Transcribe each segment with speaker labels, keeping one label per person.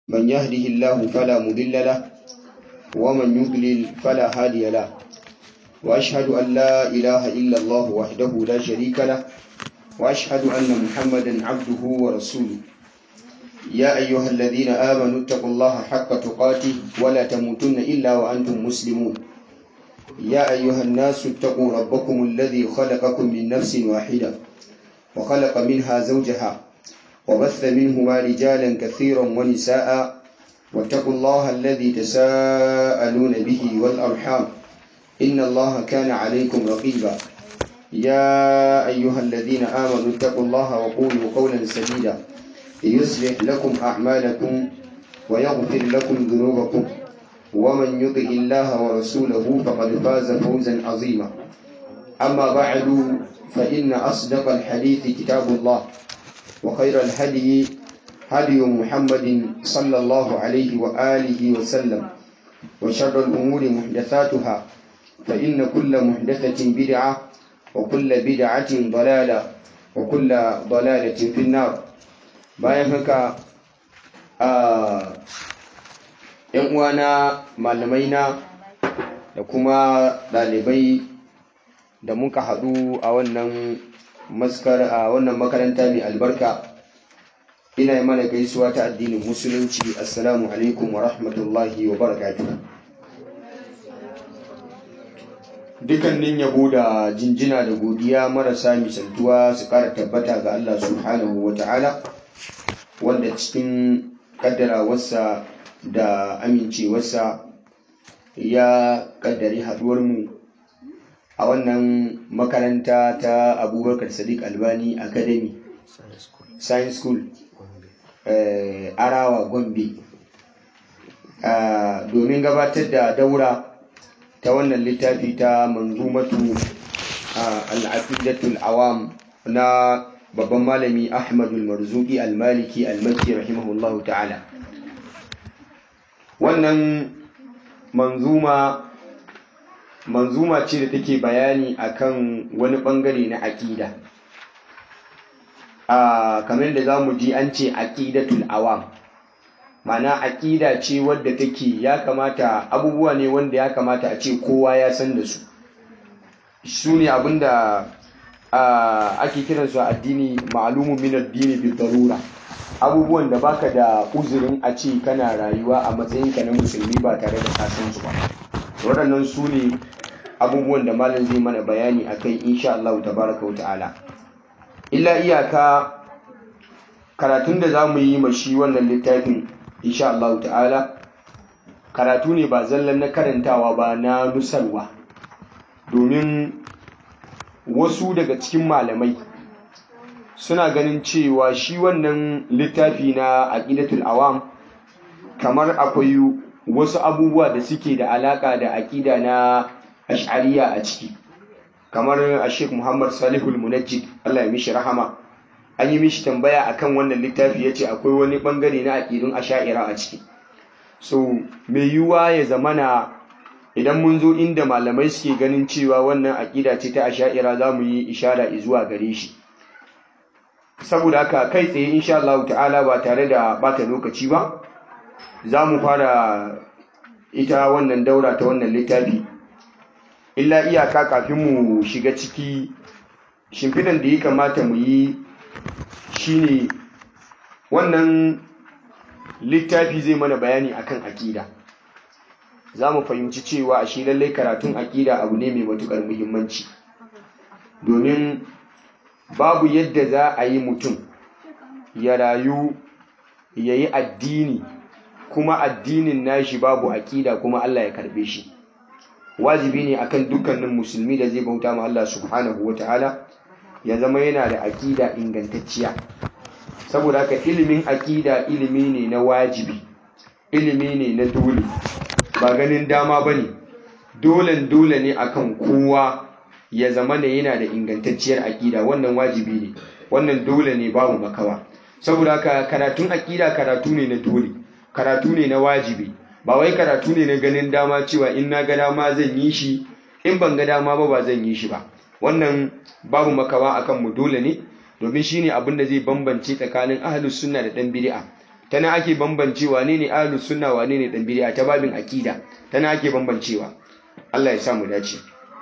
Speaker 1: من يهده الله فلا مضل له ومن يضلل فلا هادي له وأشهد أن لا إله إلا الله وحده لا شريك له وأشهد أن محمدا عبده ورسوله يا أيها الذين آمنوا اتقوا الله حق تقاته ولا تموتن إلا وأنتم مسلمون يا أيها الناس اتقوا ربكم الذي خلقكم من نفس واحدة وخلق منها زوجها وبث منهما رجالا كثيرا ونساء واتقوا الله الذي تساءلون به والأرحام إن الله كان عليكم رقيبا يا أيها الذين آمنوا اتقوا الله وقولوا قولا سديدا يصلح لكم أعمالكم ويغفر لكم ذنوبكم ومن يطع الله ورسوله فقد فاز فوزا عظيما أما بعد فإن أصدق الحديث كتاب الله وخير الهدي هدي محمد صلى الله عليه وآله وسلم وشر الأمور محدثاتها فإن كل محدثة بدعة وكل بدعة ضلالة وكل ضلالة في النار bayan haka a ‘yan uwana malamai na da kuma ɗalibai da muka haɗu a wannan maskar a wannan makaranta mai albarka ina yi mana gaisuwa ta addinin musulunci assalamu alaikum wa rahmatullahi wa barakatuh dukannin yabo da jinjina da godiya marasa misaltuwa su ƙara tabbata ga Allah subhanahu wa ta'ala wanda cikin kaddarawarsa da amincewarsa ya kaddari haduwarmu a wannan makaranta ta abubakar sadiq albani academy science school arawa gombe domin gabatar da daura ta wannan littafi ta manzumatu al'aqidatul awam na babban malami ahmadul marzuki al-maliki al-makki rahimahullahu ta'ala wannan manzuma manzuma ce da take bayani akan wani bangare na aqida a kamar da zamu ji an ce aqidatul awam mana aqida ce wadda take ya kamata abubuwa ne wanda ya kamata a ce kowa ya san da su su ne abinda ake kiransu a addini ma'alumun min addini bi darura abubuwan da baka da uzurin a ce kana rayuwa a matsayinka na musulmi ba tare da kasan su ba waɗannan su ne abubuwan da malam zai mana bayani a kai insha Allah tabaraka wa ta'ala illa iyaka karatun da za mu yi ma shi wannan littafin insha Allah ta'ala karatu ne ba zallan na karantawa ba na nusarwa domin wasu daga cikin malamai suna ganin cewa shi wannan littafi na aqidatul awam kamar akwai wasu abubuwa da suke da alaka da aqida na ash'ariya a ciki kamar a Sheikh Muhammad Salihul Munajjid Allah ya mishi rahama an yi mishi tambaya akan wannan littafi yace akwai wani bangare na aqidun ash'ira a ciki so mai yiwuwa ya zamana idan mun zo inda malamai suke ganin cewa wannan aƙida ce ta asha'ira za mu yi ishara zuwa gare shi saboda haka kai tsaye insha Allah ta'ala ba tare da bata lokaci ba za mu fara ita wannan daura ta wannan littafi illa iyaka kafin mu shiga ciki shimfidan da ya kamata mu yi shine wannan littafi zai mana bayani akan aƙida za mu fahimci cewa a shi lallai karatun aƙida abu ne mai matuƙar muhimmanci domin babu yadda za a yi mutum ya rayu ya yi addini kuma addinin nashi babu aƙida kuma Allah ya karɓe shi wajibi ne akan dukkanin musulmi da zai bauta ma Allah subhanahu wa ta'ala ya zama yana da aƙida ingantacciya saboda haka ilimin aƙida ilimi ne na wajibi ilimi ne na dole ba ganin dama ba ne dolen dole ne akan kowa ya zama ne yana da ingantacciyar aƙida wannan wajibi ne wannan dole ne babu makawa saboda haka karatun aƙida karatu ne na dole karatu ne na wajibi ba wai karatu ne na ganin dama cewa in na ga dama zan yi shi in ban ga dama ba ba zan yi shi ba wannan babu makawa akan mu dole ne domin shine abin da zai bambance tsakanin ahlus sunna da dan bid'a ta nan ake bambance wane ne ahlus sunna wane ne dan bid'a ta babin aqida ta nan ake bambancewa Allah ya sa mu dace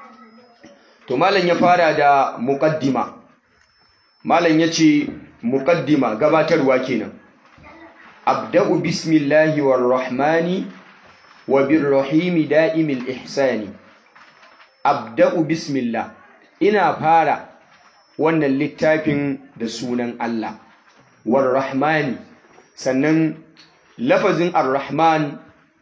Speaker 1: to malam ya fara da muqaddima malam yace muqaddima gabatarwa kenan abda'u bismillahi warrahmani wa birrahimi da'imil ihsani abda'u bismillah ina fara wannan littafin da sunan Allah warrahmani sannan lafazin arrahman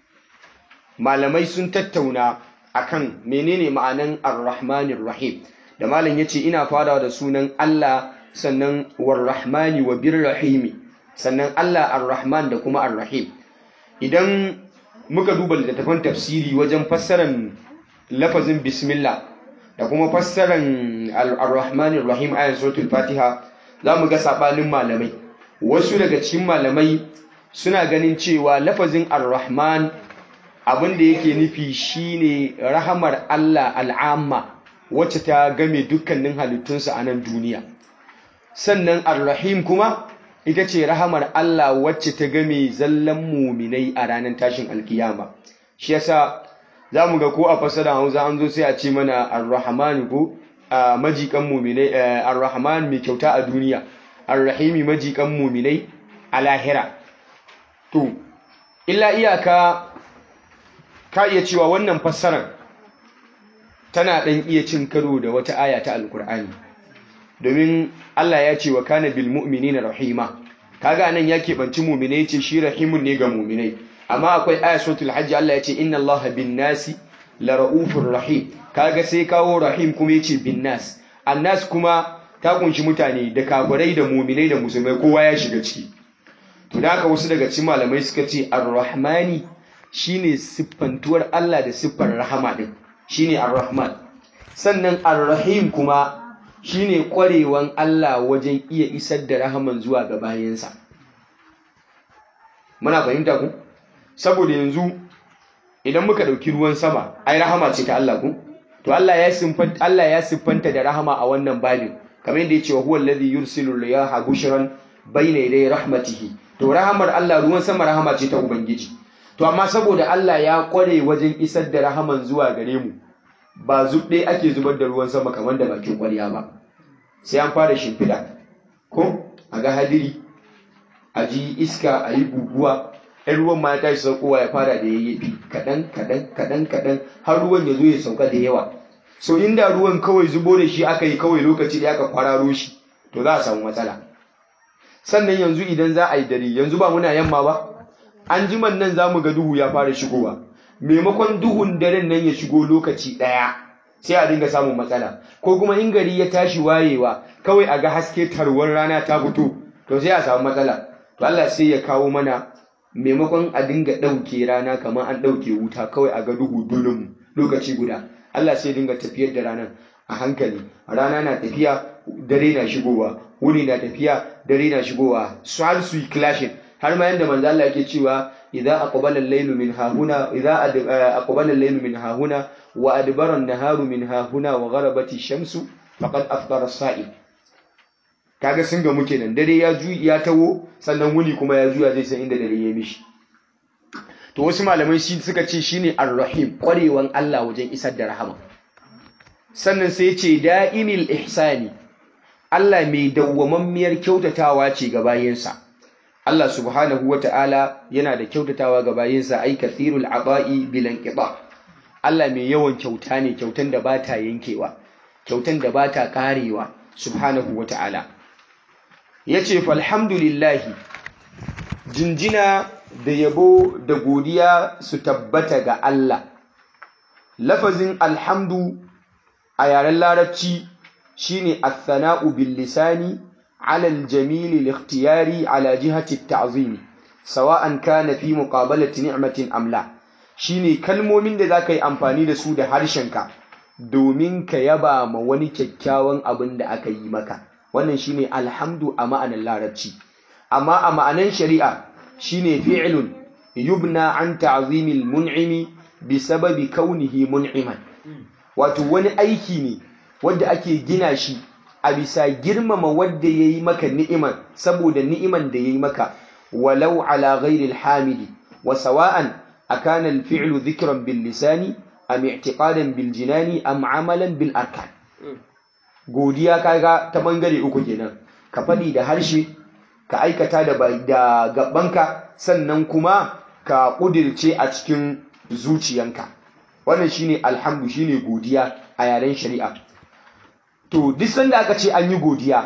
Speaker 1: malamai sun tattauna akan menene ma'anan arrahmanir rahim da malam yace ina farawa da sunan Allah sannan warrahmani wa birrahimi sannan Allah arrahman da kuma arrahim idan muka duba littattafan tafsiri wajen fassarar lafazin bismillah da kuma fassarar arrahmanir rahim ayan suratul fatiha za mu ga sabanin malamai wasu daga cikin malamai suna ganin cewa lafazin ar-rahman abin da yake nufi shine rahamar Allah al'amma wacce ta game dukkanin halittunsa a nan duniya sannan ar-rahim kuma ita ce rahamar Allah wacce ta game zallan muminai a ranar tashin alkiyama shi yasa za mu ga ko a fasara hausa an zo sai a ce mana ar-rahman ko majikan muminai ar-rahman mai kyauta a duniya ar-rahimi majikan muminai a lahira to illa iyaka ka iya cewa wannan fassarar tana ɗan iya cin karo da wata aya ta alkur'ani domin Allah ya ce wa kana bil mu'minina rahima kaga nan ya keɓanci muminai ce shi rahimun ne ga muminai amma akwai aya suratul hajj Allah ya ce inna Allah bin nasi la ra'ufur rahim kaga sai kawo rahim kuma yace bin nas annas kuma ta kunshi mutane da kafirai da muminai da musulmai kowa ya shiga ciki to da haka wasu daga cikin malamai suka ce ar-rahmani shine siffantuwar Allah da siffar rahama din shine ar-rahman sannan ar-rahim kuma shine kwarewan Allah wajen iya isar da rahaman zuwa ga bayansa muna fahimta ku saboda yanzu idan muka dauki ruwan sama ai rahama ce ta Allah ku to Allah ya siffanta Allah ya siffanta da rahama a wannan babin kamar yadda ya ce wa huwa alladhi yursilu riyaha bushran bayna yaday rahmatihi to rahamar Allah ruwan sama rahama ce ta ubangiji to amma saboda Allah ya kware wajen isar da rahaman zuwa gare mu ba zubde ake zubar da ruwan sama kamar da bakin kwarya ba sai an fara shimfida ko a ga hadiri a ji iska a yi guguwa ɗan ruwan ma ya tashi saukowa ya fara da yayyafi kaɗan kaɗan kaɗan kaɗan har ruwan ya zo ya sauka da yawa so inda ruwan kawai zubo da shi aka yi kawai lokaci da aka kwararo shi to za a samu matsala sannan yanzu idan za a yi dare yanzu ba muna yamma ba an jiman nan za mu ga duhu ya fara shigowa maimakon duhun daren nan ya shigo lokaci ɗaya sai a dinga samun matsala ko kuma in gari ya tashi wayewa kawai a ga haske tarwar rana ta fito to sai a samu matsala to Allah sai ya kawo mana maimakon a dinga ɗauke rana kamar an ɗauke wuta kawai a ga duhu dulum lokaci guda Allah sai dinga tafiyar da ranar a hankali rana na tafiya dare na shigowa wuni na tafiya dare na shigowa su har su yi clashin har ma yanda manzo Allah yake cewa idza aqbala al-laylu min hahuna idza aqbala al-laylu min hahuna wa adbara an-naharu min hahuna wa gharabat ash-shamsu faqad aftara as-sa'im kaga sun ga muke nan dare ya ju ya tawo sannan wuni kuma ya juya zai san inda dare ya mishi to wasu malamai shi suka ce shine ar-rahim kwarewan Allah wajen isar da rahama sannan sai ya ce da'imil ihsani Allah mai dawwamammiyar kyautatawa ce ga bayinsa Allah subhanahu wata'ala yana da kyautatawa ga bayinsa ai kathirul aba'i bilan qida Allah mai yawan kyauta ne kyautan da bata yankewa kyautan da bata karewa subhanahu wata'ala yace falhamdulillahi jinjina da yabo da godiya su tabbata ga Allah lafazin alhamdu a yaren larabci shine athana'u bil lisani ala al jamil al ikhtiyari ala jihati at ta'zim sawa'an kana fi muqabalati ni'matin am la shine kalmomin da zaka yi amfani da su da harshenka domin ka yaba ma wani kyakkyawan abin da aka yi maka wannan shine alhamdu a ma'anar larabci amma a ma'anar shari'a shine fi'lun yubna an ta'zimil mun'imi bi sababi kaunihi mun'iman wato wani aiki ne wanda ake gina shi a bisa girmama wanda yayi maka ni'iman saboda ni'iman da yayi maka walau ala ghairi alhamidi wa sawa'an akana alfi'lu dhikran bil lisani am i'tiqadan bil jinani am amalan bil arkan godiya kaga ta bangare uku kenan ka faɗi da harshe ka aikata da da gabanka sannan kuma ka kudirce a cikin zuciyanka wannan shine alhamdu shine godiya a yaren shari'a to duk sanda aka ce an yi godiya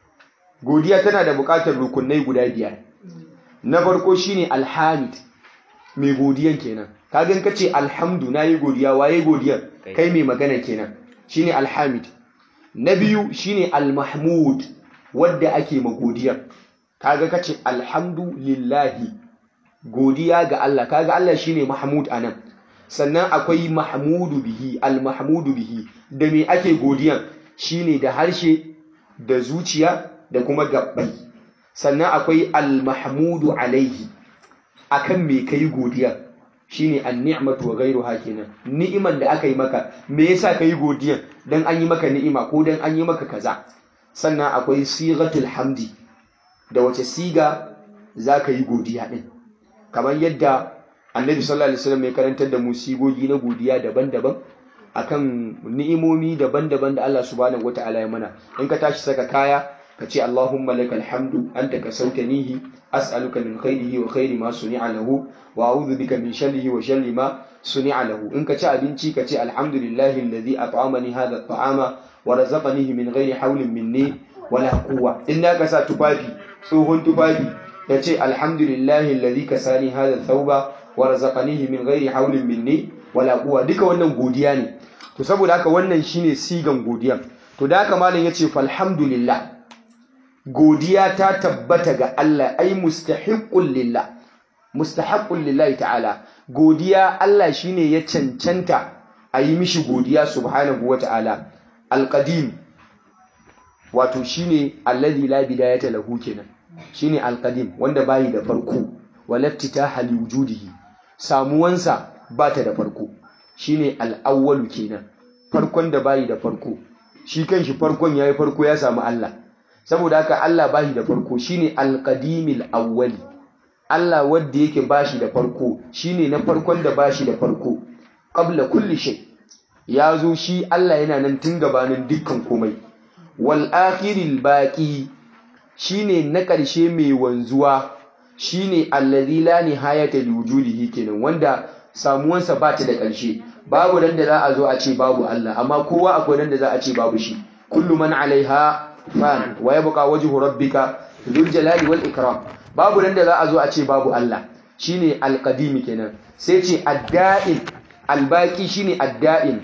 Speaker 1: godiya tana da buƙatar rukunai guda biyar na farko shine alhamid mai godiyan kenan kagan ka ce alhamdu na yi godiya waye godiyan kai mai magana kenan shine alhamid na biyu shine almahmud wadda ake magodiyan kaga ka ce alhamdu lillahi godiya ga Allah kaga Allah shine mahmud anan sannan akwai mahmudu bihi almahmudu bihi da me ake godiyan shine da harshe da zuciya da kuma gabbai sannan akwai almahmudu alaihi akan me kai godiya shine an-ni'matu wa ghayruha kenan ni'iman da aka yi maka me yasa kai godiyan dan an yi maka ni'ima ko dan an yi maka kaza sannan akwai sigatul hamdi da wace siga zaka yi godiya din kamar yadda annabi sallallahu alaihi wasallam ya karantar da mu sigogi na godiya daban-daban akan ni'imomi daban-daban da Allah subhanahu wataala ya mana in ka tashi saka kaya ka ce Allahumma lakal hamdu anta kasautanihi as'aluka min khairihi wa khairi ma suni'a lahu wa a'udhu bika min sharrihi wa sharri ma suni'a lahu in ka ci abinci ka ce alhamdulillahi alladhi at'amani hadha at'ama wa razaqanihi min ghairi hawlin minni wala quwwa in ka sa tufafi tsohon tufafi ka ce alhamdulillahi alladhi kasani hadha thawba wa razaqanihi min ghairi hawlin minni wala quwwa duka wannan godiya ne to saboda haka wannan shine sigan godiya to da haka malam yace falhamdulillah godiya ta tabbata ga Allah ai mustahiqqul lillah mustahiqqul lillahi ta'ala godiya Allah shine ya cancanta a yi mishi godiya subhanahu wata'ala alqadim wato shine alladhi la bidayata lahu kenan shine alqadim wanda bayi da farko walaftitaha liwujudihi samuwansa bata da farko shine al-awwalu kenan farkon da bayi da farko shi kanshi farkon yayi farko ya samu Allah saboda haka Allah bashi da farko shine al-qadimil awwali Allah wanda yake bashi da farko shine na farkon da bashi da farko qabla kulli shay ya zo shi Allah yana nan tun gabanin dukkan komai wal akhiril baqi shine na ƙarshe mai wanzuwa shine allazi la nihayata liwujudihi kenan wanda samuwansa ba ta da ƙarshe babu dan da za a zo a ce babu Allah amma kowa akwai dan da za a ce babu shi kullu man alaiha fan wa yabqa wajhu rabbika dhul jalali wal ikram babu dan da za a zo a ce babu Allah shine alqadim kenan sai ce adda'in albaqi shine adda'in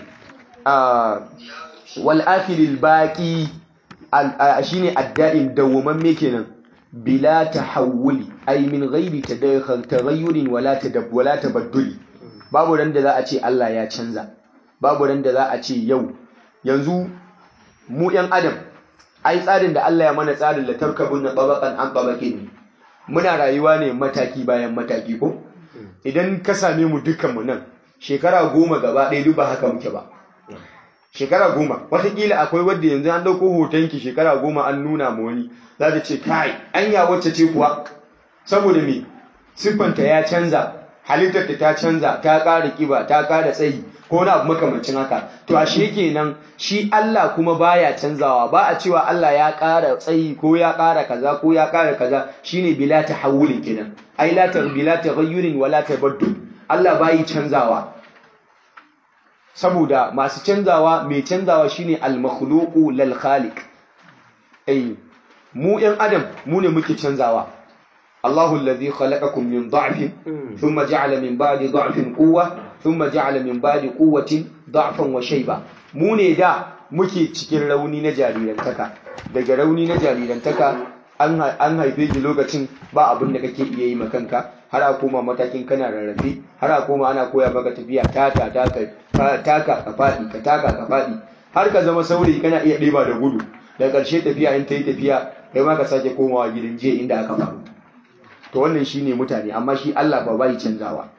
Speaker 1: wal akhiril baqi shine adda'in dawwamamme kenan bila tahawuli ay min ghairi taghayyurin wala tadab wala tabadduli babu ran da za a ce Allah ya canza babu ran da za a ce yau yanzu mu yan adam ai tsarin da Allah ya mana tsarin la tarkabun na tabaqan an tabaqin muna rayuwa ne mataki bayan mataki ko idan ka same mu dukkan mu nan shekara goma gaba ɗaya duk ba haka muke ba shekara goma watakila akwai wadda yanzu an ɗauko hotonki shekara goma an nuna ma wani za ta ce kai anya wacce ce kuwa saboda me siffanta ya canza halittarta ta canza ta ƙara ƙiba ta ƙara tsayi ko na abu makamancin haka to ashe kenan shi Allah kuma baya canzawa ba a cewa Allah ya ƙara tsayi ko ya ƙara kaza ko ya ƙara kaza shine bila tahawulin kenan ai la ta bila taghayyurin wala tabaddul Allah bayi canzawa saboda masu canzawa mai canzawa shine al-makhluqu lal khaliq ai mu ɗan adam mu ne muke canzawa Allahu alladhi khalaqakum min dha'fin thumma ja'ala min ba'di dha'fin quwwa thumma ja'ala min ba'di quwwatin dha'fan wa shayba mu ne da muke cikin rauni na jarirantaka daga rauni na jarirantaka an haife ki lokacin ba abin da kake iya yi ma kanka har a koma matakin kana rarrafe har a koma ana koya maka tafiya taka taka taka ka faɗi ka taka ka faɗi har ka zama saurayi kana iya ɗeba da gudu da ƙarshe tafiya in ta yi tafiya kai ma ka sake komawa gidan jiya inda aka faru to wannan shine mutane amma shi Allah ba bai canzawa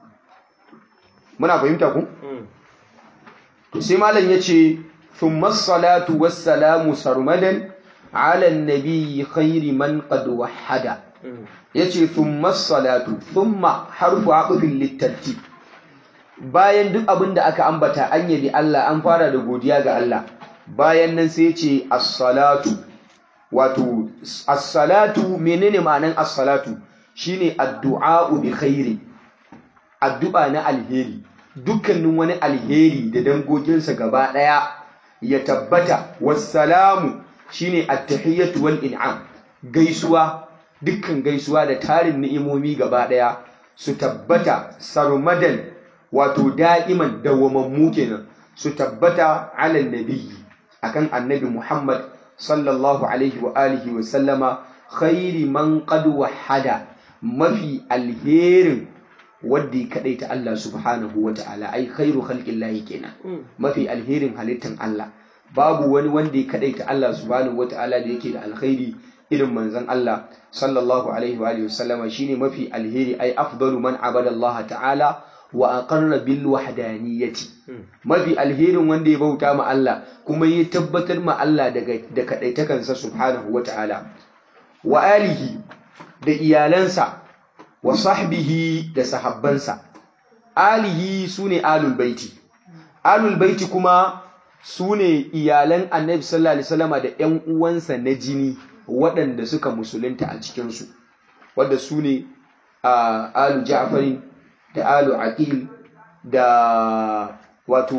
Speaker 1: muna fahimta ku to sai malam yace thumma salatu wassalamu sarmadan ala an-nabi khairi man qad wahhada yace thumma salatu thumma harfu aqfin litartib bayan duk abin da aka ambata an yabi Allah an fara da godiya ga Allah bayan nan sai yace as-salatu wato as-salatu menene ma'anan as-salatu shine addu'a bi khairi addu'a na alheri dukkanin wani alheri da dangoginsa gaba daya ya tabbata wassalamu shine at-tahiyyatu wal in'am gaisuwa dukkan gaisuwa da tarin ni'imomi gaba daya su tabbata sarmadan wato da'iman dawamammu kenan su tabbata ala nabiyyi akan annabi Muhammad sallallahu alaihi wa alihi wa sallama khairi man qad wahada mafi alherin wanda ya kadaita Allah subhanahu wa ta'ala ai khairu khalqillahi kenan mafi alherin halittan Allah babu wani wanda ya kadaita Allah subhanahu wa ta'ala da yake da alkhairi irin manzon Allah sallallahu alaihi wa alihi wa sallama shine mafi alheri ai afdalu man abada Allah ta'ala wa aqarra bil wahdaniyyati mafi alherin wanda ya bauta ma Allah kuma ya tabbatar ma Allah daga da kadaitakansa subhanahu wata'ala wa alihi da iyalansa wa sahbihi da sahabbansa alihi sune alul baiti alul baiti kuma sune iyalan annabi sallallahu alaihi wasallama da ƴan uwansa na jini waɗanda suka musulunta a cikin su wanda sune alu ja'farin da alu aqil da wato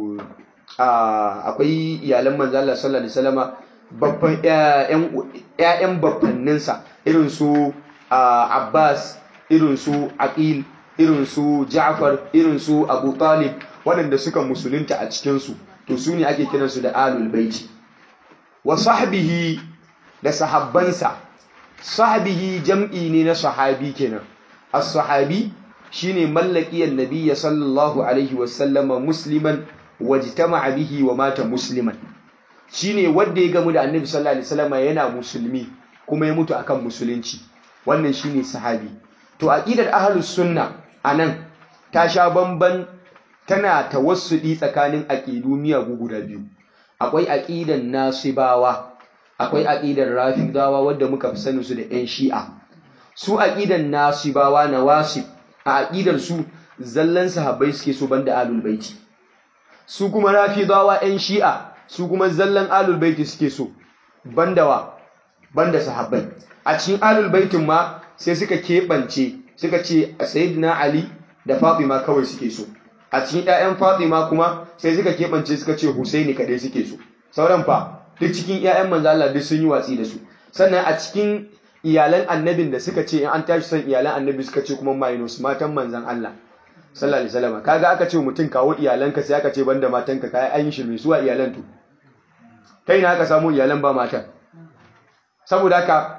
Speaker 1: akwai iyalan manzo Allah sallallahu alaihi wasallama babban ƴaƴan babbanninsa irin su Abbas irin su Aqil irin su Ja'far irin su Abu Talib waɗanda suka musulunta a cikin su to su ne ake kiransu da alul baiti wa sahbihi da sahabbansa sahbihi jam'i ne na sahabi kenan as-sahabi shine mallakiyar nabiyya sallallahu alaihi wasallama musliman wajtama'a bihi wa mata musliman shine wanda ya gamu da annabi sallallahu alaihi wasallama yana musulmi kuma ya mutu akan musulunci wannan shine sahabi to aqidar ahlus sunna anan ta sha bamban tana tawassudi tsakanin aqidu miyagu guda biyu akwai aqidan nasibawa akwai aqidar rafidawa wanda muka fi sanin su da yan shi'a su aqidan nasibawa nawasib a aƙidar su zallan sahabbai suke so banda alul baiti su kuma rafidawa ƴan shi'a su kuma zallan alul baiti suke so banda wa banda sahabbai a cikin alul baitin ma sai suka keɓance suka ce sayyidina ali da fatima kawai suke so a cikin ƴaƴan fatima kuma sai suka keɓance suka ce husaini kaɗai suke so sauran fa duk cikin ƴaƴan manzo Allah duk sun yi watsi da su sannan a cikin iyalan annabin da suka ce in an tashi son iyalan annabi suka ce kuma minus matan manzan Allah sallallahu alaihi wasallam kaga aka ce mutum kawo iyalanka sai aka ce banda matanka kai an yi shi mai suwa iyalan to kai na aka samu iyalan ba matan saboda haka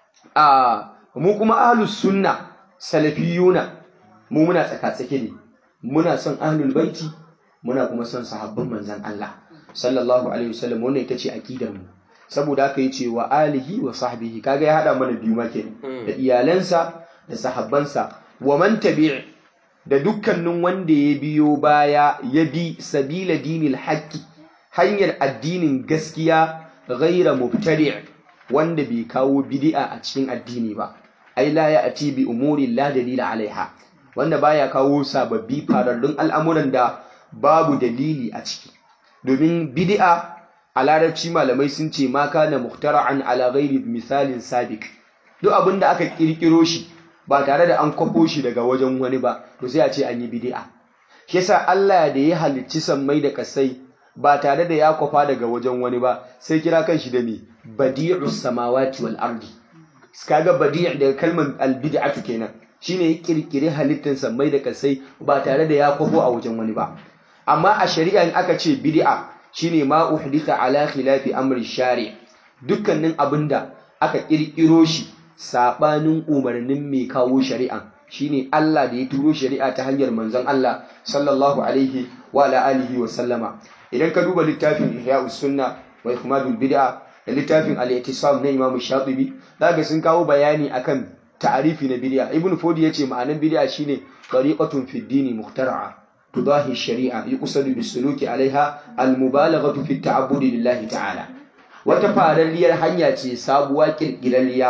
Speaker 1: a mu kuma ahlus sunna salafiyuna mu muna tsaka-tsake ne muna son ahlul baiti muna kuma son sahabban manzan Allah sallallahu alaihi wasallam wannan ita ce aqidar mu saboda haka yace wa alihi wa sahbihi kaga ya hada mana biyu make da iyalansa da sahabbansa wa man tabi' da dukkanin wanda ya biyo baya ya bi sabila dinil haqqi hanyar addinin gaskiya ghaira mubtadi' wanda bai kawo bid'a a cikin addini ba ai la ya'ti bi umuri la dalila alaiha wanda baya kawo sababbi fararrun al'amuran da babu dalili a ciki domin bid'a a larabci malamai sun ce ma kana muhtara'an ala ghairi misalin sabiq duk abin da aka kirkiro shi ba tare da an kwafo shi daga wajen wani ba to sai a ce an yi bid'a shi yasa Allah da ya halicci sammai da kasai ba tare da ya kwafa daga wajen wani ba sai kira kan shi da me badi'us samawati wal ardi kaga badi' daga kalmar albid'atu kenan shine ya kirkiri halittar sammai da kasai ba tare da ya kwafo a wajen wani ba amma a shari'a in aka ce bid'a shine ma uhditha ala khilafi amri shari dukkanin abinda aka kirkiro shi sabanin umarnin mai kawo shari'a shine Allah da ya turo shari'a ta hanyar manzon Allah sallallahu alaihi wa ala alihi wa sallama idan ka duba littafin Ihya'us Sunna wa Ikmadul Bid'a da littafin Al-I'tisam na Imam Shatibi zaka sun kawo bayani akan ta'arifi na bid'a Ibn Fodi yace ma'anar bid'a shine tariqatun fid dini muhtara'a tudahi shari'a yuqsadu bis-suluki 'alayha al-mubalaghatu fi at-ta'abbudi lillahi ta'ala wata fararriyar hanya ce sabuwa kirkirarriya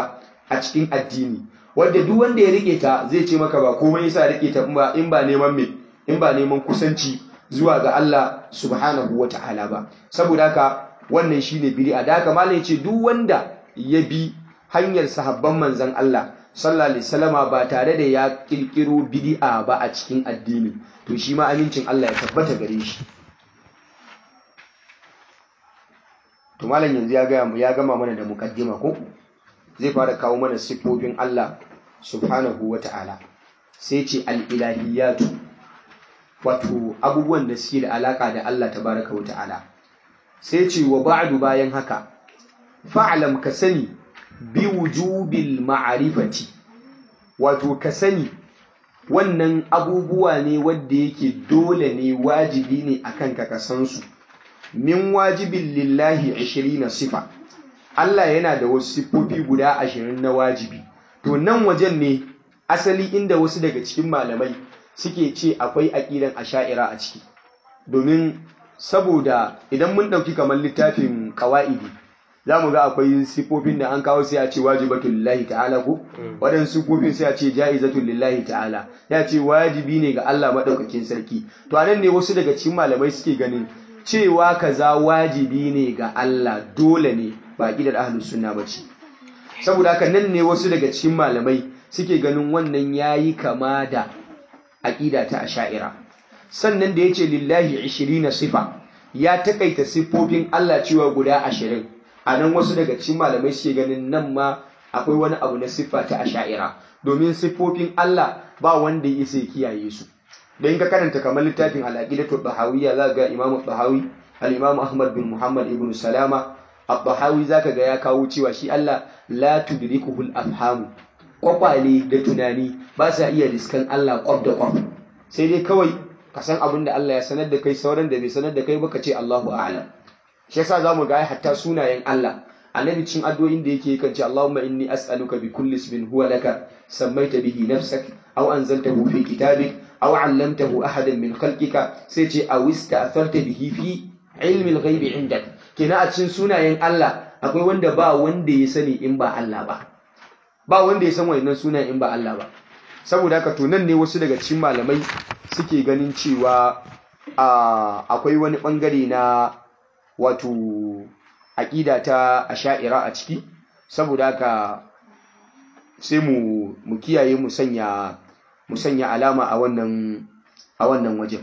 Speaker 1: a cikin addini wanda duk wanda ya rike ta zai ce maka ba komai yasa rike ta in ba neman me in ba neman kusanci zuwa ga Allah subhanahu wata'ala ba saboda haka wannan shine bid'a da haka malai ce duk wanda ya bi hanyar sahabban manzon Allah sallallahu alaihi wasallama ba tare da ya kirkiro bid'a ba a cikin addini to shi ma amincin Allah ya tabbata gare shi to malam yanzu ya gaya ya gama mana da mukaddima ko zai fara kawo mana sifofin Allah subhanahu wata'ala sai ce al-ilahiyatu wato abubuwan da suke da alaka da Allah tabaraka wata'ala sai ce wa ba'du bayan haka fa'lam ka sani bi wujubil ma'rifati wato ka sani wannan abubuwa ne wanda yake dole ne wajibi ne akan ka san su min wajibin lillahi 20 sifa Allah yana da wasu sifofi guda ashirin na wajibi to nan wajen ne asali inda wasu daga cikin malamai suke ce akwai aqidan asha'ira a ciki domin saboda idan mun dauki kamar littafin qawaidi zamu ga akwai sifofin da an kawo sai a ce wajibatul lillahi ta'ala ko wadan sifofin sai a ce ja'izatul lillahi ta'ala ya ce wajibi ne ga Allah madaukakin sarki to anan ne wasu daga cikin malamai suke ganin cewa kaza wajibi ne ga Allah dole ne ba ƙidar ahlus sunna bace saboda haka nan ne wasu daga cikin malamai suke ganin wannan yayi kama da aqida ta asha'ira sannan da yace lillahi 20 sifa ya takaita siffofin Allah cewa guda 20 anan wasu daga cikin malamai suke ganin nan ma akwai wani abu na siffa ta asha'ira domin siffofin Allah ba wanda ya isa kiyaye su dan ka karanta kamar littafin al-aqidatu bahawiyya za ga imamu bahawi al-imamu ahmad bin muhammad ibn salama al-bahawi zaka ga ya kawo cewa shi Allah la tudrikuhu al-afhamu kwakwale da tunani ba sa iya riskan Allah kwab da kwab sai dai kawai ka san abin da Allah ya sanar da kai sauran da bai sanar da kai ba ka ce Allahu a'lam shi yasa zamu ga hatta sunayen Allah annabi cin addu'o'in da yake kan ce Allahumma inni as'aluka bi kulli ismin huwa laka sammaita bihi nafsak aw anzaltahu fi kitabik aw 'allamtahu ahadan min khalqika sai ce aw ista'tharta bihi fi ilmi al-ghaibi 'indak kina a cikin sunayen Allah akwai wanda ba wanda ya sani in ba Allah ba ba wanda ya san wannan sunayen in ba Allah ba saboda haka to nan ne wasu daga cikin malamai suke ganin cewa akwai wani bangare na wato aƙida ta asha'ira a ciki saboda haka sai mu mu kiyaye mu sanya mu sanya alama a wannan a wannan wajen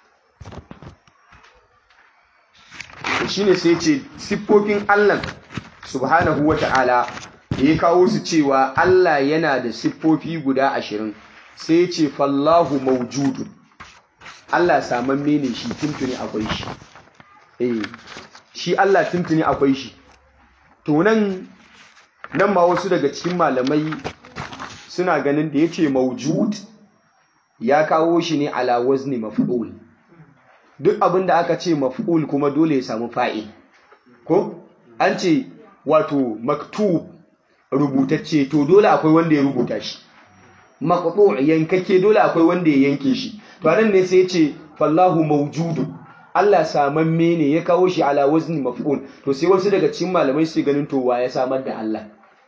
Speaker 1: shine sai ce siffofin Allah subhanahu wata'ala da ya kawo su cewa Allah yana da siffofi guda ashirin sai ce fallahu mawjudun Allah samamme ne shi tuntuni akwai shi eh shi Allah tuntuni akwai shi to nan nan ma wasu daga cikin malamai suna ganin da yace mawjud ya kawo shi ne ala wazni maf'ul duk abin da aka ce maf'ul kuma dole ya samu fa'il ko an ce wato maktub rubutacce to dole akwai wanda ya rubuta shi maqtu yankake dole akwai wanda ya yanke shi to anan ne sai ya ce fallahu mawjudun Allah samamme ne ya kawo shi ala wazni maf'ul to sai wasu daga cikin malamai su ganin to wa ya samar da Allah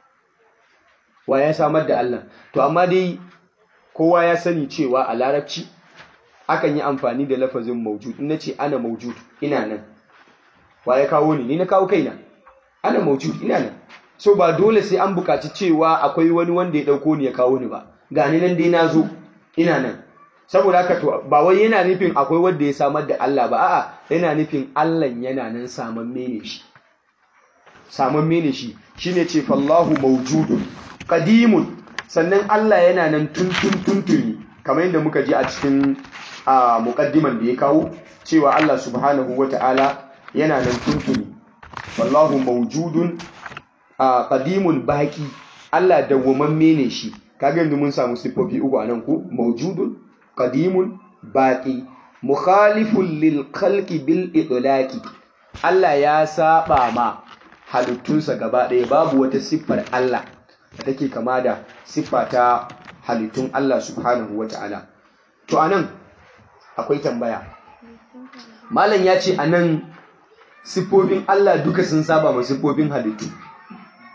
Speaker 1: wa ya samar da Allah to amma dai kowa ya sani cewa a larabci akan yi amfani da lafazin mawjud in nace ana mawjud ina nan wa ya kawo ni ni na kawo kaina ana mawjud ina nan so ba dole sai an buƙaci cewa akwai wani wanda ya dauko ni ya kawo ni ba gani nan dai na zo ina nan saboda haka to ba wai yana nufin akwai wanda ya samar da Allah ba a'a yana nufin Allah yana nan samamme ne shi samamme ne shi shine ce fallahu mawjudun qadimun sannan Allah yana nan tuntun tuntuni kamar yadda muka ji a cikin muqaddiman da ya kawo cewa Allah subhanahu wata'ala yana nan tuntuni wallahu mawjudun qadimun baki Allah dawwamamme ne shi kaga yanzu mun samu sifofi uku anan ku mawjudun qadimun baqi mukhalifun lil khalqi bil itlaqi Allah ya saba ma halittunsa gaba ɗaya babu wata siffar Allah da take kama da siffa ta halittun Allah subhanahu wata'ala to anan akwai tambaya malam ya ce anan siffofin Allah duka sun saba ma siffofin halittu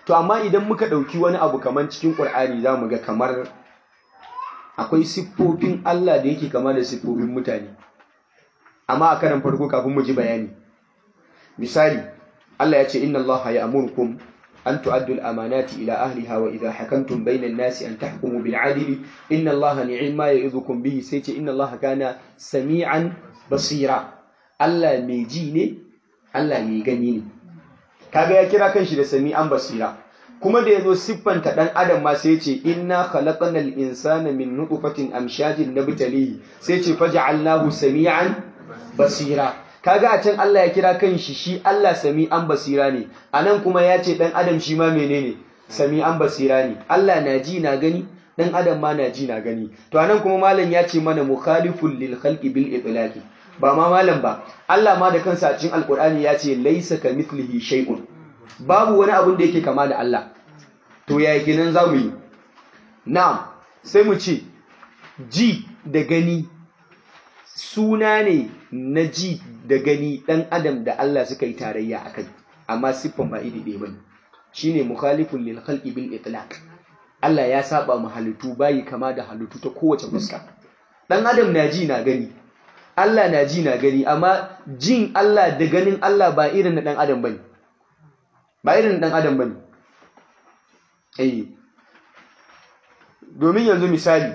Speaker 1: to amma idan muka ɗauki wani abu kamar cikin ƙur'ani za mu ga kamar akwai siffofin Allah da yake kama da siffofin mutane amma a karan farko kafin mu ji bayani misali Allah ya ce inna Allah ya amurkum an tu'addu al-amanati ila ahliha wa idha hakamtum bayna an-nasi an tahkumu bil 'adli inna Allah ni'ma ya'idhukum bihi sai ce inna Allah kana sami'an basira Allah mai ji ne Allah mai gani ne kaga ya kira kanshi da sami'an basira kuma da yazo siffanta dan adam ma sai ce inna khalaqnal insana min nutfatin amshajin nabtalihi sai ce faj'alnahu sami'an basira kaga a can Allah ya kira kanshi shi Allah sami'an basira ne anan kuma ya ce dan adam shi ma menene sami'an basira ne Allah na ji na gani dan adam ma na ji na gani to anan kuma malam ya ce mana mukhaliful lil khalqi bil itlaqi ba ma malam ba Allah ma da kansa a cikin alkur'ani ya ce laisa kamithlihi shay'un babu wani abun da yake kama da Allah to ya kenan zamu yi na'am sai mu ce ji da gani suna ne na ji da gani dan adam da Allah suka yi tarayya akai amma siffan ba iri ɗaya bane shine mukhalifun lil khalqi bil itlaq Allah ya saba mu halittu bayi kama da halittu ta kowace fuska dan adam na ji na gani Allah na ji na gani amma jin Allah da ganin Allah ba irin na ɗan adam bane ba irin na ɗan adam bane eh domin yanzu misali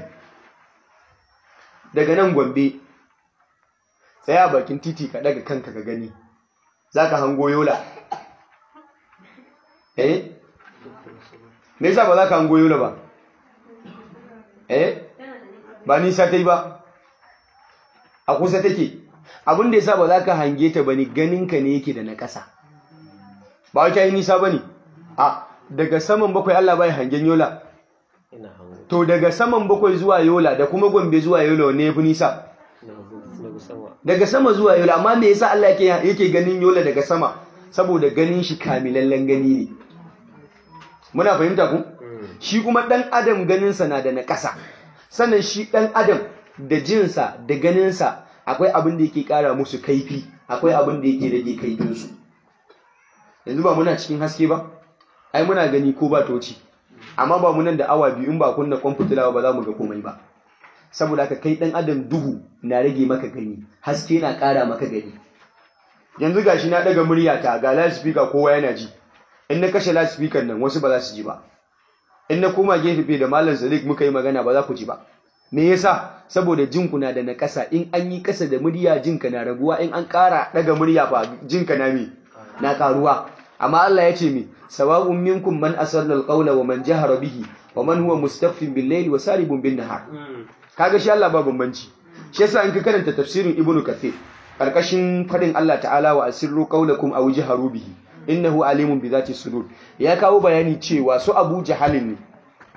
Speaker 1: daga nan Gombe tsaya bakin titi ka daga kanka ka gani zaka hango yola eh me yasa ba za ka hango yola ba eh ba nisa ta yi ba a kusa take abin da yasa ba za ka hange ta bane ganinka ne yake da na ƙasa ba wata yi nisa bane a daga saman bakwai Allah bai hangen yola to daga saman bakwai zuwa yola da kuma gombe zuwa yola ne yafi nisa daga sama zuwa yola amma me yasa Allah yake yake ganin yola daga sama saboda ganin shi kamilallen gani ne muna fahimta ku shi kuma dan adam ganinsa na da na ƙasa sannan shi dan adam da jinsa da ganinsa akwai abin da yake kara musu kaifi akwai abin da yake rage kaifinsu yanzu ba muna cikin haske ba ai muna gani ko ba toci amma ba munan da awa biyu in ba kunna kwan fitila ba za mu ga komai ba saboda haka kai dan adam duhu na rage maka gani haske na kara maka gani yanzu gashi na daga muryata ga loudspeaker kowa yana ji in na kashe loudspeaker nan wasu ba za su ji ba in na koma gefe da malam Sadiq muka yi magana ba za ku ji ba me yasa saboda jinku na da na ƙasa in an yi ƙasa da murya jinka na raguwa in an ƙara daga murya fa jinka na me na ƙaruwa amma Allah ya ce me sawa'un minkum man asarra alqawla wa man jahara bihi wa man huwa mustaghfin bil layli wa saribun bin nahar kaga shi Allah ba bambanci shi yasa in ka karanta tafsirin ibnu kathir karkashin fadin Allah ta'ala wa asirru qawlakum aw jaharu bihi innahu alimun bi zati sudur ya kawo bayani cewa su Abu Jahalin ne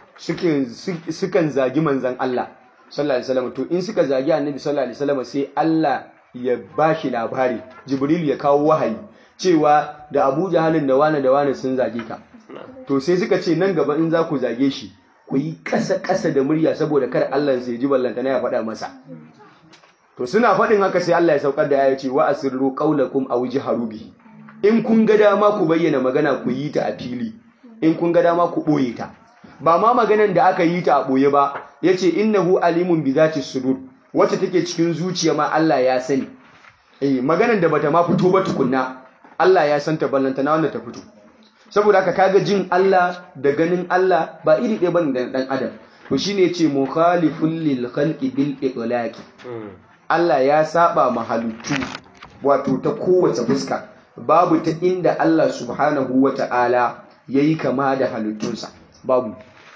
Speaker 1: sukan zagi manzan Allah sallallahu alaihi wasallam to in suka zagi annabi sallallahu alaihi wasallam sai Allah ya bashi labari Jibril ya kawo wahayi cewa da Abu Jahalin da wani da wani sun zage ka to sai suka ce nan gaba in za ku zage shi ku yi ƙasa ƙasa da murya saboda kar Allah sai ji ballanta na ya faɗa masa to suna faɗin haka sai Allah ya saukar da ya ce wa asirru qaulakum aw jaharu bihi in kun ga dama ku bayyana magana ku yi ta a fili in kun ga dama ku ɓoye ta ba ma maganan da aka yi ta a ɓoye ba ya ce innahu alimun bi zati sudur wacce take cikin zuciya ma Allah ya sani eh maganan da bata ma fito ba tukunna Allah ya san ta ballanta na wanda ta fito saboda haka kaga jin Allah da ganin Allah ba iri ɗaya bane da dan adam to shine yace mukhaliful lil khalqi bil itlaqi Allah ya saba ma halittu wato ta kowace fuska babu ta inda Allah subhanahu wata'ala yayi kama da halittunsa babu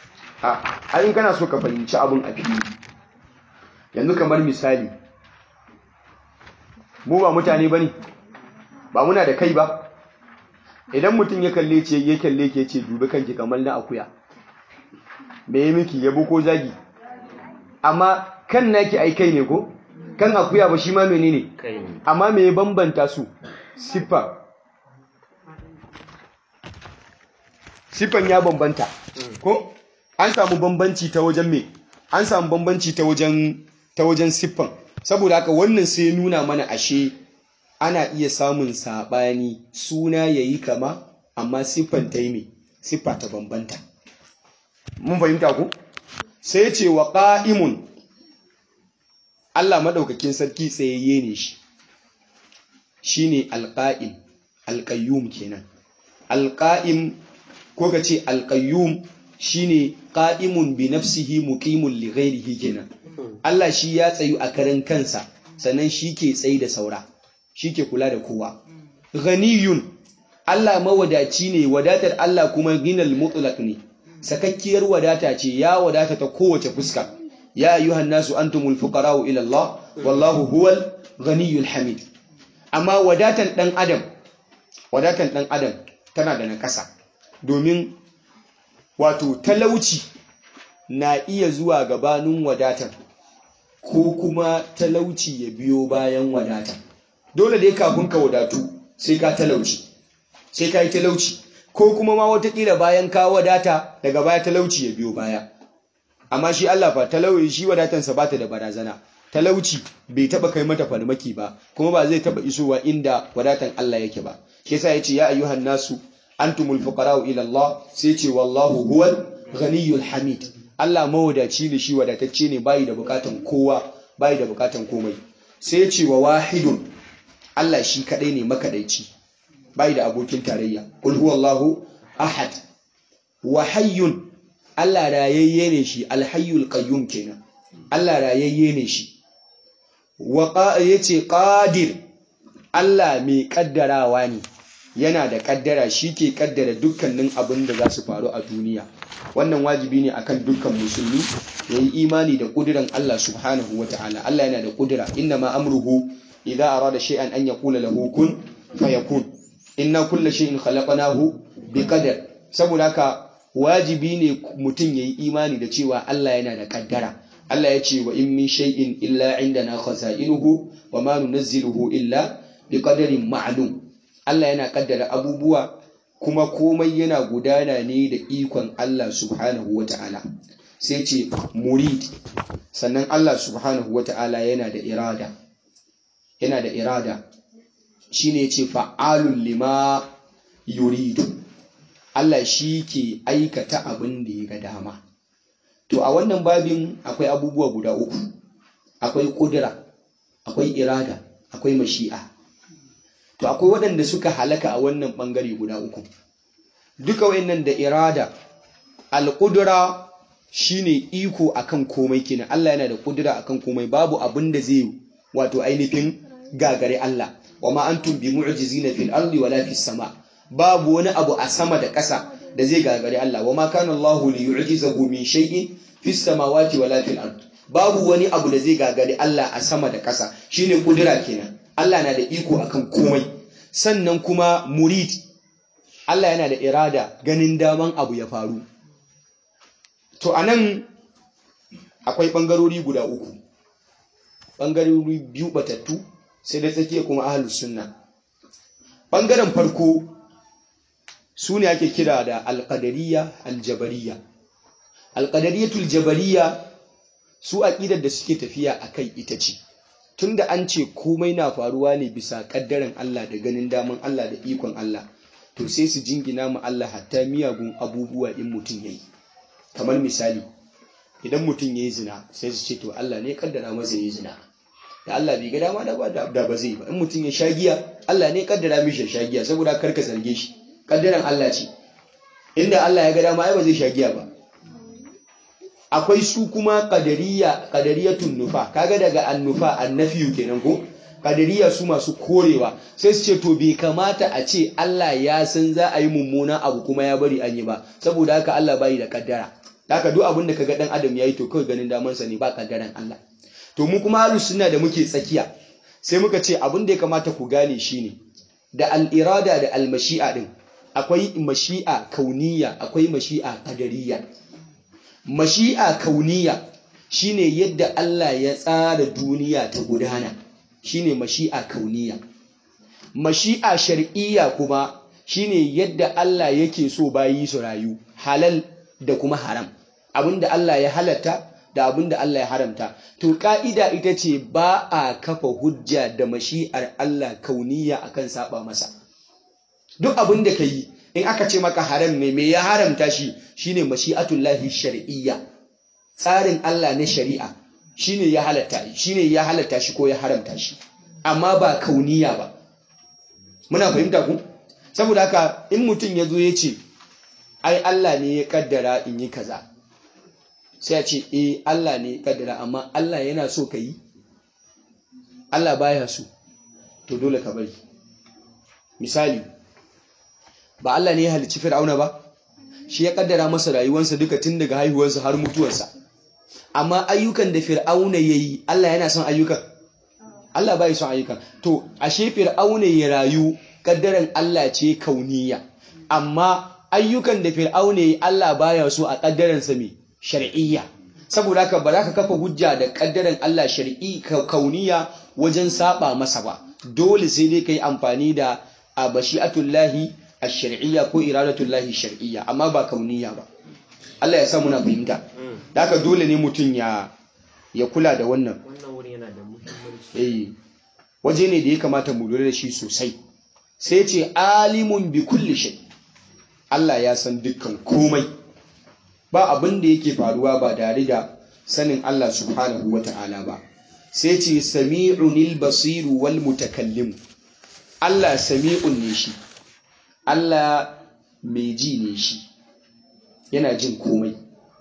Speaker 1: a in kana so ka fahimci abin a fili yanzu kamar misali mu ba mutane bane ba muna da kai ba idan mutum ya kalle ce ya kalle ke ce dubi kanki kamar na akuya me yi miki yabo ko zagi amma kan naki ai kai ne ko kan akuya ba shi ma menene amma me ya bambanta su siffa siffan ya bambanta ko an samu bambanci ta wajen me an samu bambanci ta wajen ta wajen siffan saboda haka wannan sai nuna mana ashe ana iya samun sabani suna yayi kama amma siffan ta yi me siffa ta bambanta mun fahimta ku sai ce wa qa'imun Allah madaukakin sarki tsayayye ne shi shine alqa'im alqayyum kenan alqa'im ko ka ce alqayyum shine qa'imun bi nafsihi muqimun li ghairihi kenan Allah shi ya tsayu a karan kansa sannan shi ke tsayi da saura shi ke kula da kowa ghaniyun Allah mawadaci ne wadatar Allah kuma ginal mutlaq ne sakakkiyar wadata ce ya wadata ta kowace fuska ya ayyuhan nasu antumul fuqara'u ila Allah wallahu huwal ghaniyul hamid amma wadatan dan adam wadatan dan adam tana da nakasa domin wato talauci na iya zuwa gabanin wadatan ko kuma talauci ya biyo bayan wadatan dole dai kafin ka wadatu sai ka talauci sai ka yi talauci ko kuma ma watakila bayan ka wadata daga baya talauci ya biyo baya amma shi Allah fa talauci shi wadatansa ba ta da barazana talauci bai taba kai mata farmaki ba kuma ba zai taba isowa inda wadatan Allah yake ba shi yasa yace ya ayyuhan nasu antumul fuqara'u ila Allah sai ce wallahu huwal ghaniyyul hamid Allah mawadaci ne shi wadatacce ne bai da bukatan kowa bai da bukatan komai sai ce wa wahidun Allah shi kadai ne makadaici bai da abokin tarayya kul huwallahu ahad wa hayyun Allah rayayye ne shi alhayyul qayyum kenan Allah rayayye ne shi wa yace qadir Allah mai kaddarawa ne yana da kaddara shi ke kaddara dukkanin abin da za su faru a duniya wannan wajibi ne akan dukkan musulmi ya yi imani da kudiran Allah subhanahu wa ta'ala Allah yana da kudura inna ma amruhu idza arada shay'an an yaqula lahu kun fayakun inna kulla shay'in khalaqnahu biqadar saboda haka wajibi ne mutum yayi imani da cewa Allah yana da kaddara Allah ya ce wa in min shay'in illa indana khaza'inuhu wa ma nunazziluhu illa biqadarin ma'lum Allah yana kaddara abubuwa kuma komai yana gudana ne da ikon Allah subhanahu wata'ala sai ce murid sannan Allah subhanahu wata'ala yana da irada yana da irada shine ce fa'alun lima yuridu Allah shi ke aikata abin da ya ga dama to a wannan babin akwai abubuwa guda uku akwai kudura akwai irada akwai mashi'a to akwai waɗanda suka halaka a wannan ɓangare guda uku duka wayannan da irada alƙudura shine iko akan komai kenan Allah yana da ƙudura akan komai babu abin da zai wato ainihin gagare Allah wa ma antum bi mu'jizina fil ardi wala fis sama babu wani abu a sama da ƙasa da zai gagare Allah wa ma kana Allahu li yu'jizahu min shay'in fis samawati wala fil ard babu wani abu da zai gagare Allah a sama da ƙasa shine ƙudura kenan Allah na da iko akan komai sannan kuma murid Allah yana da irada ganin daman abu ya faru to anan akwai ɓangarori guda uku ɓangarori biyu batattu sai da tsakiya kuma ahlus sunna ɓangaren farko su ne ake kira da alƙadariya aljabariya alƙadariyatul jabariya su aƙidar da suke tafiya a kai ita ce tunda an ce komai na faruwa ne bisa ƙaddaren Allah da ganin daman Allah da ikon Allah to sai su jingina mu Allah hatta miyagun abubuwa in mutum yayi kamar misali idan mutum yayi zina sai su ce to Allah ne kaddara masa yayi zina da Allah bai ga dama da ba da ba zai ba in mutum ya sha giya Allah ne kaddara mishi sha giya saboda kar ka zarge shi kaddaran Allah ce inda Allah ya ga dama ai ba zai sha giya ba akwai su kuma qadariya qadariyatun nufa kaga daga annufa annafiyu kenan ko qadariya su masu korewa sai su ce to bai kamata a ce Allah ya san za a yi mummuna abu kuma ya bari an yi ba saboda haka Allah bai da kaddara haka duk abin da kaga dan adam yayi to kawai ganin daman sa ne ba kaddaran Allah to mu kuma ahlus sunna da muke tsakiya sai muka ce abin da ya kamata ku gane shine da al-irada da al-mashi'a din akwai mashi'a kauniya akwai mashi'a qadariyya mashi'a kauniya shine yadda Allah ya tsara duniya ta gudana shine mashi'a kauniya mashi'a shar'iyya kuma shine yadda Allah yake so bayi su rayu halal da kuma haram abinda Allah ya halatta da abinda Allah ya haramta to ka'ida ita ce ba a kafa hujja da mashi'ar Allah kauniya akan saba masa duk abinda kai in aka ce maka haram ne me ya haramta shi shine mashi'atullahi shar'iyya tsarin Allah na shari'a shine ya halatta shine ya halatta shi ko ya haramta shi amma ba kauniya ba muna fahimta ku saboda haka in mutum ya zo ya ce ai Allah ne ya kaddara in yi kaza sai ya ce eh Allah ne ya kaddara amma Allah yana so ka yi Allah baya so to dole ka bari misali ba Allah ne ya halicci Fir'auna ba shi ya kaddara masa rayuwarsa duka tun daga haihuwarsa har mutuwarsa amma ayyukan da Fir'auna yayi Allah yana son ayyukan Allah bai son ayyukan to ashe Fir'auna ya rayu kaddaran Allah ce kauniya amma ayyukan da Fir'auna yayi Allah baya so a kaddaransa me shar'iyya saboda haka ba za ka kafa hujja da kaddaran Allah shar'i kauniya wajen saba masa ba dole sai dai kai amfani da abashi'atullahi ash-shar'iyya ko iradatullahi shar'iyya amma ba kauniya ba Allah ya sa muna fahimta da haka dole ne mutum ya ya kula da wannan
Speaker 2: wannan wuri yana da muhimmanci
Speaker 1: eh waje ne da ya kamata mu lura da shi sosai sai ce alimun bi kulli shay Allah ya san dukkan komai ba abin da yake faruwa ba tare da sanin Allah subhanahu wata'ala ba sai ce sami'unil basiru wal mutakallim Allah sami'un ne shi Allah mai ji ne shi yana jin komai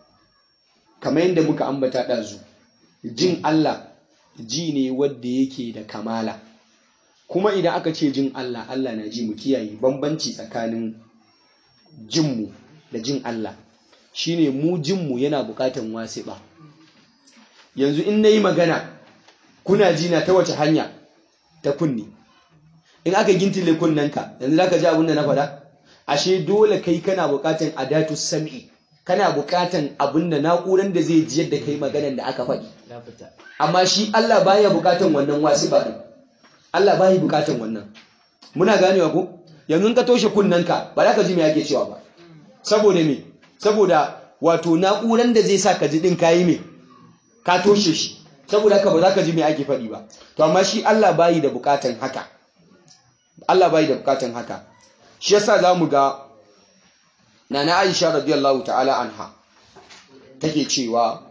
Speaker 1: kamar yadda muka ambata ɗazu jin Allah ji ne wadda yake da kamala kuma idan aka ce jin Allah Allah na ji mu kiyaye bambanci tsakanin jinmu da jin Allah shine mu jinmu yana bukatan wasiɓa yanzu in nayi magana kuna ji na ta wace hanya ta kunni in aka gintile kunnanka yanzu zaka ji abin da na faɗa ashe dole kai kana bukatan adatu sam'i kana bukatan abin da na'uran da zai ji yadda kai maganan da aka faɗi
Speaker 2: ya fita
Speaker 1: amma shi Allah baya bukatan wannan wasiba din Allah baya bukatan wannan muna ganewa ko yanzu in ka toshe kunnanka ba za ka ji me yake cewa ba saboda me saboda wato na'uran da zai sa ka ji din kayi me ka toshe shi saboda haka ba za ka ji me ake faɗi ba to amma shi Allah bayi da bukatan haka Allah bayi da bukatan haka shi yasa zamu ga Nana Aisha radiyallahu ta'ala anha take cewa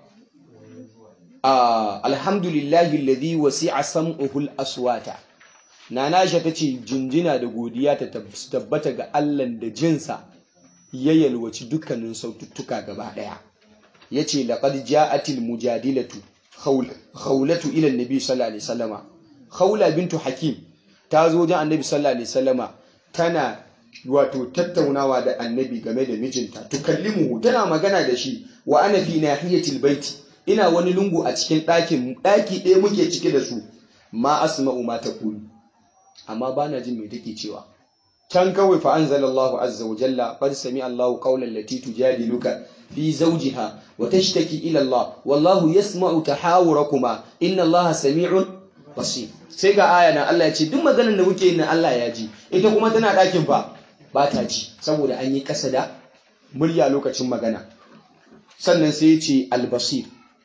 Speaker 1: Ah, alhamdulillahi alladhi wasi'a sam'uhu al-aswata Nana Aisha tace jinjina da godiya ta tab- tabbata ga Allah da jinsa ya yalwaci dukkanin saututtuka gaba daya yace laqad ja'atil mujadilatu Khawla- khawlatu ila annabi sallallahu alaihi wasallama khawla bintu hakim ta zo wajen annabi sallallahu alaihi wasallama tana wato tattaunawa da annabi game da mijinta tukallimuhu tana magana da shi wa ana fi nahiyatil baiti ina wani lungu a cikin ɗakin ɗaki ɗaya muke cike da su ma asma'u ma taqulu amma bana jin me take cewa can kawai fa anzalallahu azza wa jalla qad sami Allahu qawlan lati tujadiluka fi zawjiha wa tashtaki ila Allah wallahu yasma'u tahawurakuma inna Allaha sami'un basir sai ga aya na Allah ya ce duk maganar da kuke yi na Allah ya ji ita kuma tana ɗakin fa ba ta ji saboda an yi ƙasa da murya lokacin magana sannan sai ya ce albasir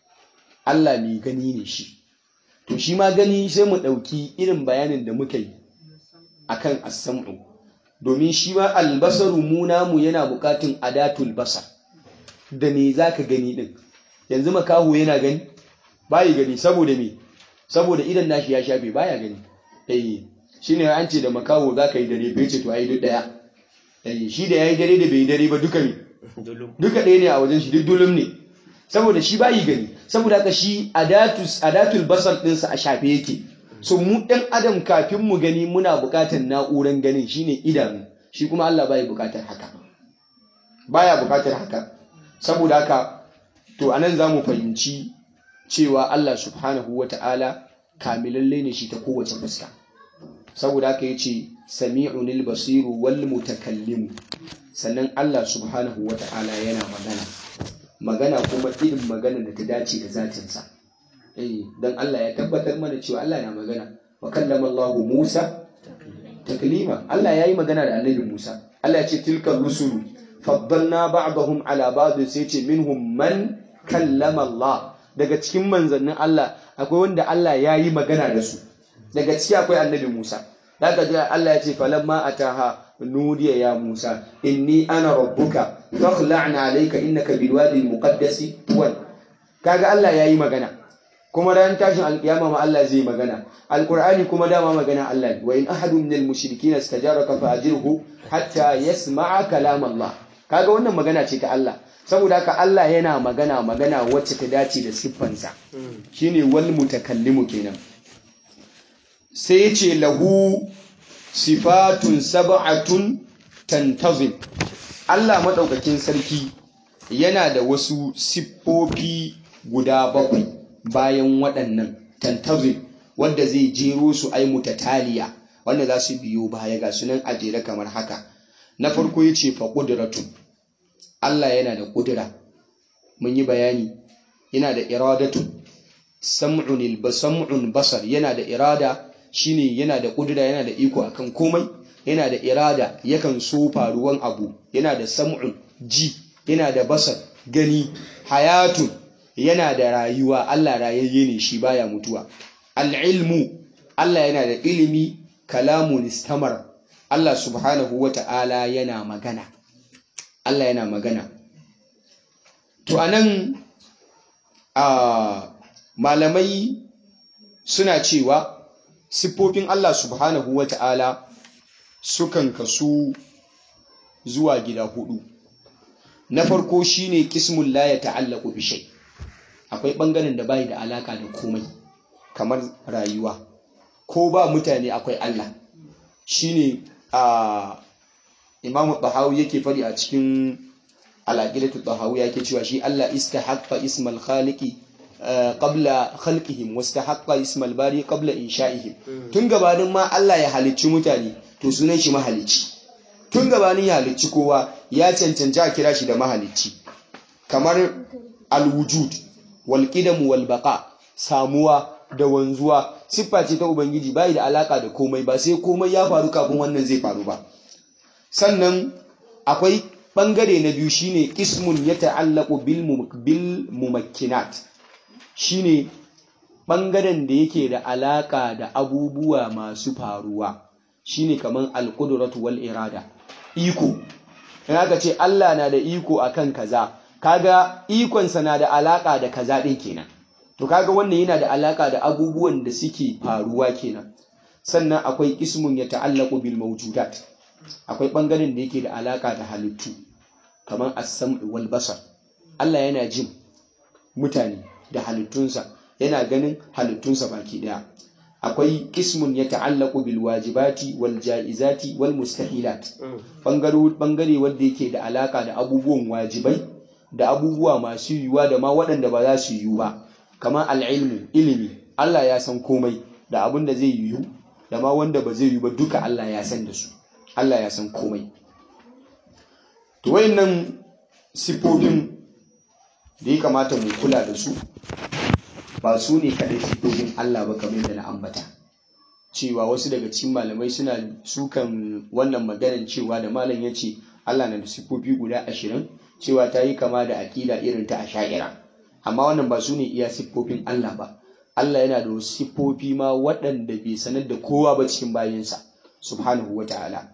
Speaker 1: Allah mai gani ne shi to shi ma gani sai mu ɗauki irin bayanin da muka yi akan as-sam'u domin shi ma albasaru mu namu yana buƙatun adatul basar da me zaka gani din yanzu makaho yana gani bai gani saboda me saboda idan nashi ya shafe baya gani eh shine an ce da makaho zaka yi dare bai ce to ai duk daya eh shi da yayi dare da bai yi dare ba duka me
Speaker 2: dulum
Speaker 1: duka ɗaya ne a wajen shi duk dulum ne saboda shi bayi gani saboda haka shi adatus adatul basar ɗinsa a shafe yake so mu ɗan adam kafin mu gani muna buƙatar na'uran ganin shine idanu shi kuma Allah bai buƙatar haka baya buƙatar haka saboda haka to anan zamu fahimci cewa Allah subhanahu wata'ala kamilalle ne shi ta kowace fuska saboda haka yace sami'unil basiru wal mutakallimu sannan Allah subhanahu wata'ala yana magana magana kuma irin magana da ta dace da zatinsa eh dan Allah ya tabbatar mana cewa Allah na magana wa kallama Allah Musa taklima Allah yayi magana da Annabi Musa Allah ya ce tilka rusulu faddalna ba'dahum ala ba'd sai ce minhum man kallama Allah daga cikin manzannin Allah akwai wanda Allah yayi magana da su daga ciki akwai Annabi Musa daga ji Allah ya ce falamma ataha nudiya ya Musa inni ana rabbuka fakhla'na alayka innaka bilwadi almuqaddasi tuwan kaga Allah yayi magana kuma ran tashin alkiyama ma Allah zai magana alqur'ani kuma dama magana Allah wa in ahadun minal mushrikeena istajaraka fa'ajirhu hatta yasma'a kalam Allah kaga wannan magana ce ta Allah saboda haka Allah yana magana magana wacce ta dace da siffansa shine wal mutakallimu kenan sai ya ce lahu sifatun sab'atun tantazim Allah madaukakin sarki yana da wasu siffofi guda bakwai bayan waɗannan tantazim wanda zai jero su ai mutataliya wanda za su biyo baya ga sunan ajere kamar haka na farko ya ce fa ƙudratun Allah yana da ƙudura mun yi bayani yana da iradatun sam'un sam'un basar yana da irada shine yana da ƙudura yana da iko akan komai yana da irada yakan so faruwan abu yana da sam'un ji yana da basar gani hayatun yana da rayuwa Allah rayayye ne shi baya mutuwa al'ilmu Allah yana da ilimi kalamun istamar Allah subhanahu wa ta'ala yana magana Allah yana magana to anan a malamai suna cewa siffofin Allah subhanahu wa ta'ala sukan kasu zuwa gida hudu na farko shine kismun la ya ta'allaku bi shay akwai bangaren da bai da alaka da komai kamar rayuwa ko ba mutane akwai Allah shine a Imam Tahawi yake fadi a cikin al-aqidatu Tahawi yake cewa shi Allah istahaqqa ismal khaliqi qabla khalqihim wastahaqqa ismal bari qabla insha'ihim tun gabanin ma Allah ya halicci mutane to sunan shi mahalicci tun gabanin ya halicci kowa ya cancanci a kira shi da mahalicci kamar al-wujud wal qidam wal baqa samuwa da wanzuwa siffa ce ta ubangiji bai da alaka da komai ba sai komai ya faru kafin wannan zai faru ba sannan akwai bangare na biyu shine ismun ya ta'allaqu bil bil mumakkinat shine bangaren da yake da alaka da abubuwa masu faruwa shine kaman al-qudratu wal irada iko in aka ce Allah na da iko akan kaza kaga ikonsa na da alaka da kaza din kenan to kaga wannan yana da alaka da abubuwan da suke faruwa kenan sannan akwai ismun ya ta'allaqu bil mawjudat akwai bangaren da yake da alaka da halittu kamar as-sam'u wal basar Allah yana jin mutane da halittunsa yana ganin halittunsa baki daya akwai ismun ya ta'allaqu bil wajibati wal jaizati wal mustahilat bangare bangare wanda yake da alaka da abubuwan wajibai da abubuwa masu yiwuwa da ma waɗanda ba za su yiwu ba kamar al'ilmu ilimi Allah ya san komai da abin da zai yiwu da ma wanda ba zai yiwu ba duka Allah ya san da su Allah ya san komai to wayannan sifofin da ya kamata mu kula da su ba su ne kaɗai sifofin Allah ba kamar da na ambata cewa wasu daga cikin malamai suna sukan wannan maganar cewa da malam ya ce Allah na da sifofi guda ashirin cewa ta yi kama da aƙida irin ta asha'ira amma wannan ba su ne iya siffofin Allah ba Allah yana da wasu siffofi ma waɗanda bai sanar da kowa ba cikin bayansa subhanahu wa ta'ala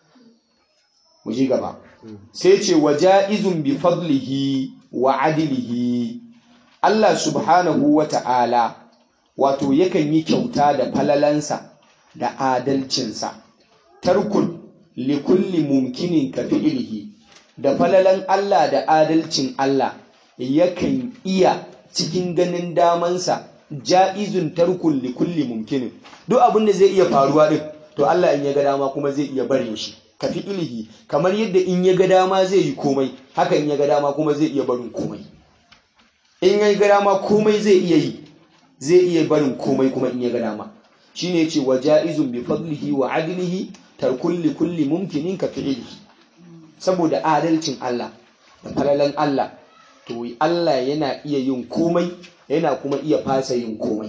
Speaker 1: mu ji gaba sai ce wa ja'izun bi fadlihi wa adilihi Allah subhanahu wa ta'ala wato yakan yi kyauta da falalansa da adalcinsa tarkun likulli mumkinin ka fi'ilihi da falalan Allah da adalcin Allah yakan iya cikin ganin damansa ja'izun tarkun likulli mumkinin duk abin da zai iya faruwa din to Allah in ya ga dama kuma zai iya barin shi ka fi ilihi kamar yadda in ya ga dama zai yi komai haka in ya ga dama kuma zai iya barin komai in ya ga dama komai zai iya yi zai iya barin komai kuma in ya ga dama shine yace wa ja'izun bi fadlihi wa adlihi tarkun likulli mumkinin ka fi ilihi saboda adalcin Allah da falalan Allah to Allah yana iya yin komai yana kuma iya fasa yin komai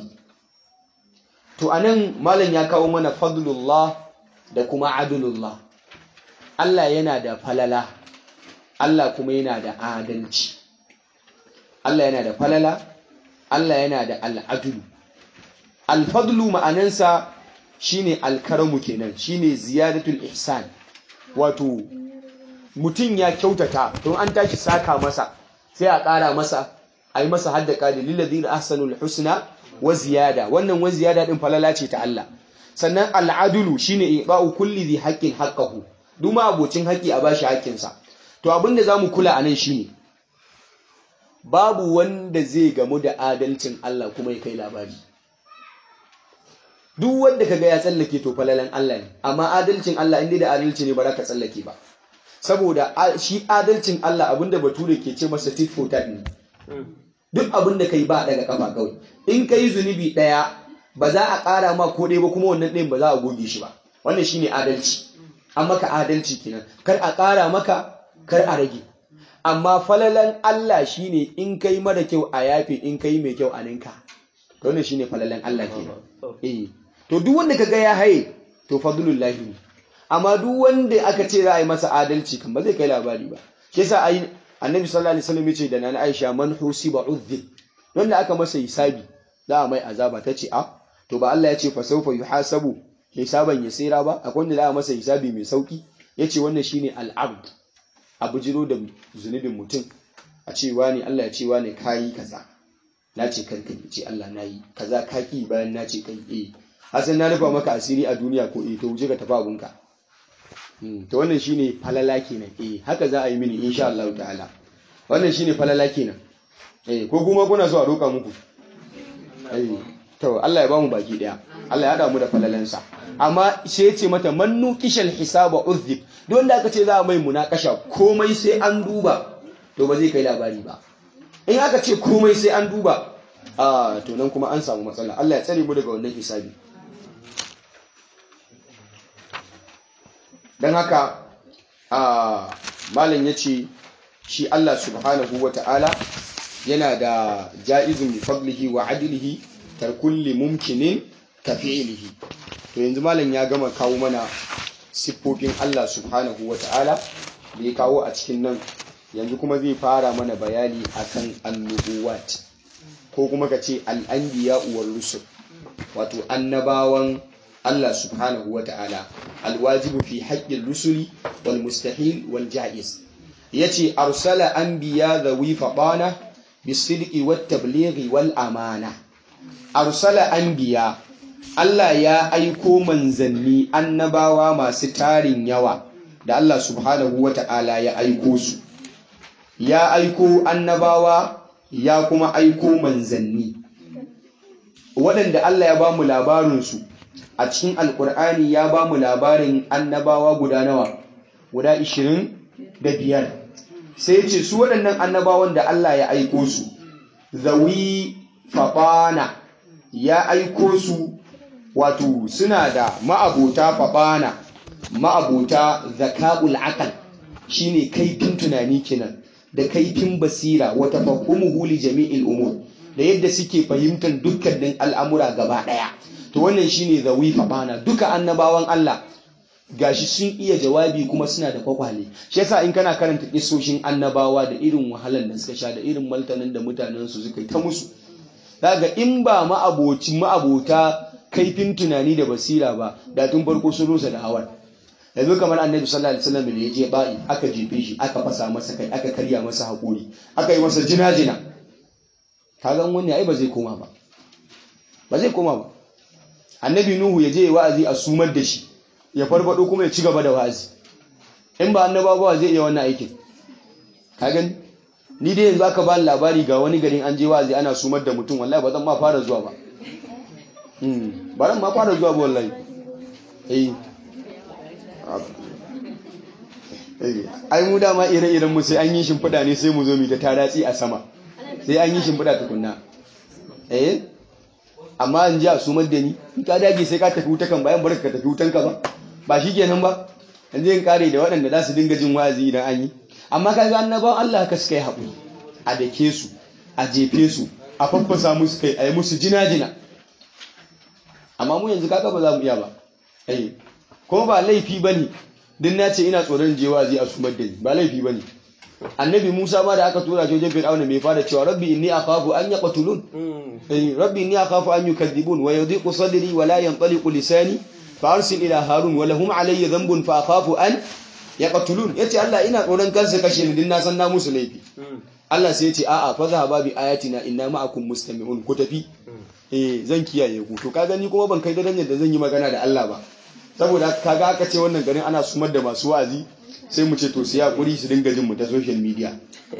Speaker 1: to anan malam ya kawo mana fadlullah da kuma adlullah Allah yana da falala Allah kuma yana da adalci Allah yana da falala Allah yana da al'adulu alfadlu ma'anansa shine alkaramu kenan shine ziyadatul ihsan wato mutum ya kyautata don an tashi saka masa sai a ƙara masa a yi masa haddaka da lilladina ahsanul husna wa ziyada wannan wa ziyada din falala ce ta Allah sannan al'adulu shine iba'u kulli dhi haqqin haqqahu duma abocin haƙi a bashi haƙƙinsa to abinda zamu kula anan shine babu wanda zai gamu da adalcin Allah kuma ya kai labari duk wanda kaga ya tsallake to falalan Allah ne amma adalcin Allah inda da adalci ne ba za ka tsallake ba saboda shi adalcin Allah abinda bature ke ce masa tit for tat ne duk abinda kai ba daga kafa kawai in kai zunubi daya ba za a ƙara ma ko ɗaya ba kuma wannan ɗayan ba za a goge shi ba wannan shine adalci an maka adalci kenan kar a ƙara maka kar a rage amma falalan Allah shine in kai mara kyau a yafe in kai mai kyau a ninka to wannan shine falalan Allah kenan eh to duk wanda kaga ya haye to fadlullahi ne amma duk wanda aka ce za a yi masa adalci kan ba zai kai labari ba shi yasa ai annabi sallallahu alaihi wasallam yace da nana Aisha man husiba udhib wanda aka masa hisabi za a mai azaba tace a to ba Allah ya ce fa sawfa yuhasabu hisaban yasira ba akwai wanda za a masa hisabi mai sauki yace wannan shine al-abd abu jiro da zunubin mutum a ce wani Allah ya ce wani kayi kaza na ce karka ce Allah na yi kaza ka ki bayan na ce kai eh hasan na rufa maka asiri a duniya ko eh to wuce ka tafi abunka to wannan shine falala kenan eh haka za a yi mini insha Allah ta'ala wannan shine falala kenan eh ko kuma kuna so a roka muku eh to Allah ya bamu baki daya Allah ya hada mu da falalansa amma sai ya ce mata mannu kishal hisaba uzib don da aka ce za a mai munakasha komai sai an duba to ba zai kai labari ba in aka ce komai sai an duba a to nan kuma an samu matsala Allah ya tsare mu daga wannan hisabi don haka a malam ya ce shi Allah subhanahu wa ta'ala yana da ja'izun bi fadlihi wa adilihi tarkulli mumkinin ka fi'ilihi to yanzu malam ya gama kawo mana siffofin Allah subhanahu wa ta'ala da ya kawo a cikin nan yanzu kuma zai fara mana bayani akan annubuwat ko kuma ka ce al'anbiya uwar rusul wato annabawan Allah subhanahu wa ta'ala alwajibu fi haƙƙin rusuli wal mustahil wal ja'iz yace arsala anbiya dhawi faqana bisidqi wat tablighi wal amana arsala anbiya Allah ya aiko manzanni annabawa masu tarin yawa da Allah subhanahu wa ta'ala ya aiko su ya aiko annabawa ya kuma aiko manzanni waɗanda Allah ya ba mu labarinsu a cikin alkur'ani ya ba mu labarin annabawa guda nawa guda ishirin da biyar sai ce su waɗannan annabawan da Allah ya aiko su zawi faɓana ya aiko su wato suna da ma'abota faɓana ma'abota zaka'ul akal shine kaifin tunani kenan da kaifin basira wata fahumuhu li jami'il umur da yadda suke fahimtar dukkanin al'amura gaba ɗaya to wannan shine zawi bana duka annabawan Allah gashi sun iya jawabi kuma suna da kwakwale shi yasa in kana karanta kisoshin annabawa da irin wahalar da suka sha da irin maltanin da mutanen su suka yi ta musu daga in ba ma'abocin ma'abota kaifin tunani da basira ba da tun farko sun rusa da hawan yanzu kamar annabi sallallahu alaihi wasallam da ya je ba'i aka jefe shi aka fasa masa kai aka karya masa hakuri aka yi masa jina-jina kaga wani ai ba zai koma ba ba zai koma ba annabi nuhu ya je ya wa'azi a sumar da shi ya farfado kuma ya ci gaba da wa'azi in ba annabawa zai iya wannan aikin ka gani ni dai yanzu aka ba labari ga wani garin an je wa'azi ana sumar da mutum wallahi ba zan ma fara zuwa ba ba zan ma fara zuwa ba wallahi eh ai mu dama ire-iren mu sai an yi shimfiɗa ne sai mu zo mu ta taratsi a sama sai an yi shimfiɗa tukunna eh amma an ji a sumar da ni in ka dage sai ka tafi wuta kan bayan barka ka tafi wutan ka ba ba shi kenan ba yanzu yin kare da waɗanda za su dinga jin wazi idan an yi amma ka ga annabawan Allah haka suka yi haƙuri a dake su a jefe su a faffasa musu kai a yi musu jina-jina amma mu yanzu kaka ba za mu iya ba eh kuma ba laifi ba ne din na ce ina tsoron je wazi a sumar da ni ba laifi ba ne annabi Musa ma da aka tura shi wajen Fir'auna mai fara cewa rabbi inni akhafu an yaqtulun eh rabbi inni akhafu an yukadhibun wa yadhiqu sadri wa la yanṭaliqu lisani fa arsil ila harun wa lahum alayya dhanbun fa akhafu an ya qatulun yace Allah ina tsoron kansa kashe ni din na san na musu laifi Allah sai yace a'a fa zahaba bi ayatina inna ma'akum mustami'un ku tafi eh zan kiyaye ku to kaga ni kuma ban kai daren da zan yi magana da Allah ba saboda kaga aka ce wannan garin ana sumar da masu wa'azi sai mu ce to sai hakuri su dinga jin mu ta social media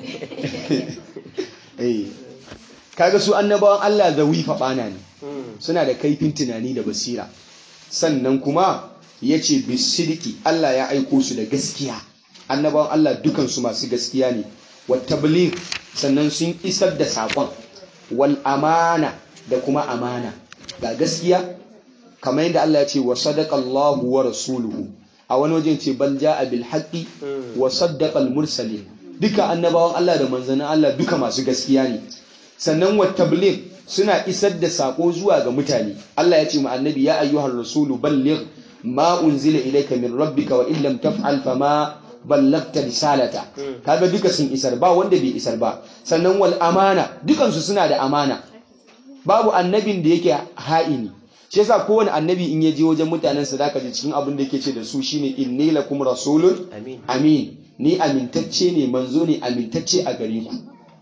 Speaker 1: eh kaga su annabawan Allah zawi faɓana ne suna da kaifin tunani da basira sannan kuma ya ce bisidiki Allah ya aiko su da gaskiya annabawan Allah dukansu masu gaskiya ne wattablir sannan sun isar da saƙon wal amana da kuma amana ga gaskiya kamar yadda Allah ya ce wa sadaqallahu wa rasuluhu a wani wajen ce bal ja'a bil haqqi wa saddaqal mursalin duka annabawan Allah da manzannin Allah duka masu gaskiya ne sannan wa tabligh suna isar da sako zuwa ga mutane Allah ya ce mu annabi ya ayyuhar rasulu balligh ma unzila ilayka min rabbika wa illam taf'al fama ballagta risalata kaga duka sun isar ba wanda bai isar ba sannan wal amana dukan su suna da amana babu annabin da yake ha'ini shi yasa kowane annabi in ya je wajen mutanen sa zaka ji cikin abin da yake ce da su shine inni lakum rasulun
Speaker 2: amin
Speaker 1: amin ni amintacce ne manzo ne amintacce a gare ku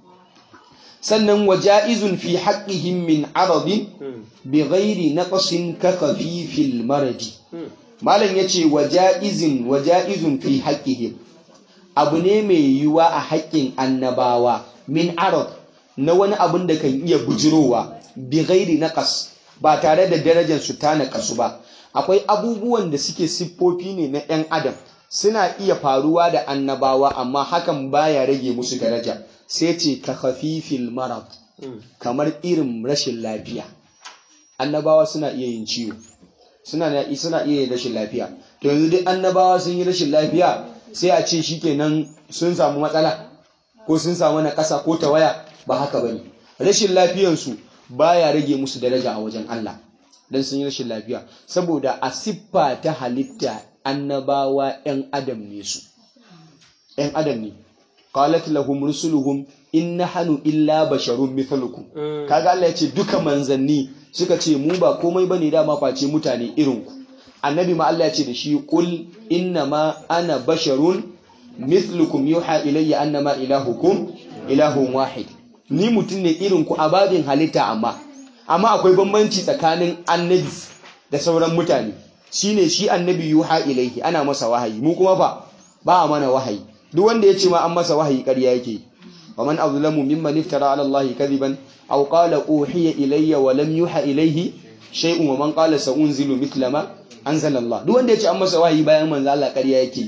Speaker 1: sannan waja'izun fi haqqihim min aradin bi ghairi naqsin ka khafifil maradi malam yace waja'izun waja'izun fi haqqihim abu ne mai yiwuwa a haƙƙin annabawa min arad na wani abun da kan iya bujirowa bi ghairi naqas ba tare da darajar su ta naƙasu ba akwai abubuwan da suke siffofi ne na 'yan adam suna iya faruwa da annabawa amma hakan baya rage musu daraja sai ce ka khafifil marad kamar irin rashin lafiya annabawa suna iya yin ciwo suna suna iya yin rashin lafiya to yanzu duk annabawa sun yi rashin lafiya sai a ce shikenan sun samu matsala ko sun samu na ƙasa ko tawaya ba haka bane rashin lafiyansu baya rage musu daraja a wajen Allah dan sun yi rashin lafiya saboda a siffa ta halitta annabawa 'yan adam ne su 'yan adam ne qalat lahum rusuluhum in nahnu illa basharun mithlukum kaga Allah ya ce duka manzanni suka ce mu ba komai bane dama face mutane irin ku annabi ma Allah ya ce da shi qul inna ma ana basharun mithlukum yuha ilayya annama ilahukum ilahun wahid ni mutum ne irin ku a babin halitta amma amma akwai bambanci tsakanin annabi da sauran mutane shine shi annabi yuha ilaihi ana masa wahayi mu kuma fa ba a mana wahayi duk wanda ya ce ma an masa wahayi ƙarya yake wa man azlamu mimman iftara ala allahi kadiban aw qala uhiya ilayya wa lam yuha ilaihi shay'un wa man qala sa'unzilu mithla ma anzala allah duk wanda ya ce an masa wahayi bayan manzo Allah ƙarya yake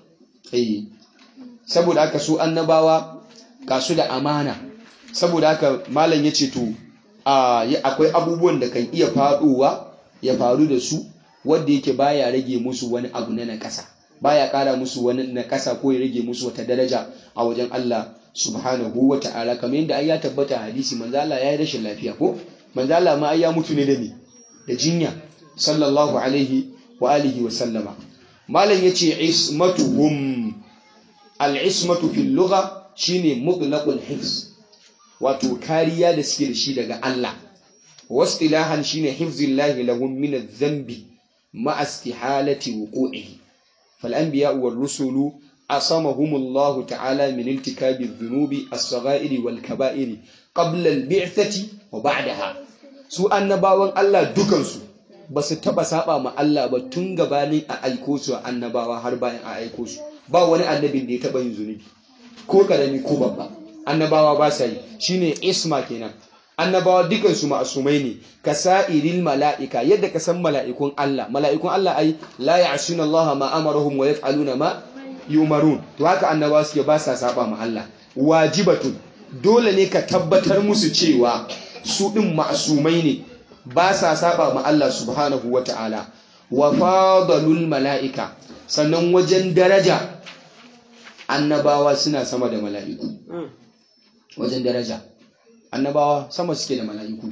Speaker 1: eh saboda haka su annabawa ga su da amana saboda haka malam ya ce to akwai abubuwan da kan iya faɗowa ya faru da su wanda yake baya rage musu wani abu na nakasa baya ƙara musu wani nakasa ko ya rage musu wata daraja a wajen Allah subhanahu wa ta'ala kamar yadda ai ya tabbata hadisi manzo Allah ya yi rashin lafiya ko manzo Allah ma ai ya mutu ne da me da jinya sallallahu alaihi wa alihi wa sallama malam yace ismatuhum al-ismatu fil lugha shine mutlaqul hifz wato kariya da suke da shi daga Allah wasilahan shine hifzillahi lahum min adh-dhanbi ma istihalati wuqu'ihi fal anbiya wal rusulu asamahumullahu ta'ala min iltikabi adh-dhunubi as-sagha'iri wal kaba'iri qabla al-bi'thati wa ba'daha su annabawan Allah dukansu ba su taba saba ma Allah ba tun gabanin a aiko su annabawa har bayan a aiko su ba wani annabin da ya taba yin zunubi ko karami ko babba annabawa ba sa yi shine isma kenan annabawa dukan su ma'asumai ne ka sa'iril mala'ika yadda ka san mala'ikun Allah mala'ikun Allah ai la ya'suna Allah ma amarahum wa yaf'aluna ma yumarun to haka annabawa suke ba sa saba ma Allah wajibatun dole ne ka tabbatar musu cewa su din ma'asumai ne ba sa saba ma Allah subhanahu wata'ala wa fadalul mala'ika sannan wajen daraja annabawa suna sama da mala'iku wajen daraja annabawa sama suke da mala'iku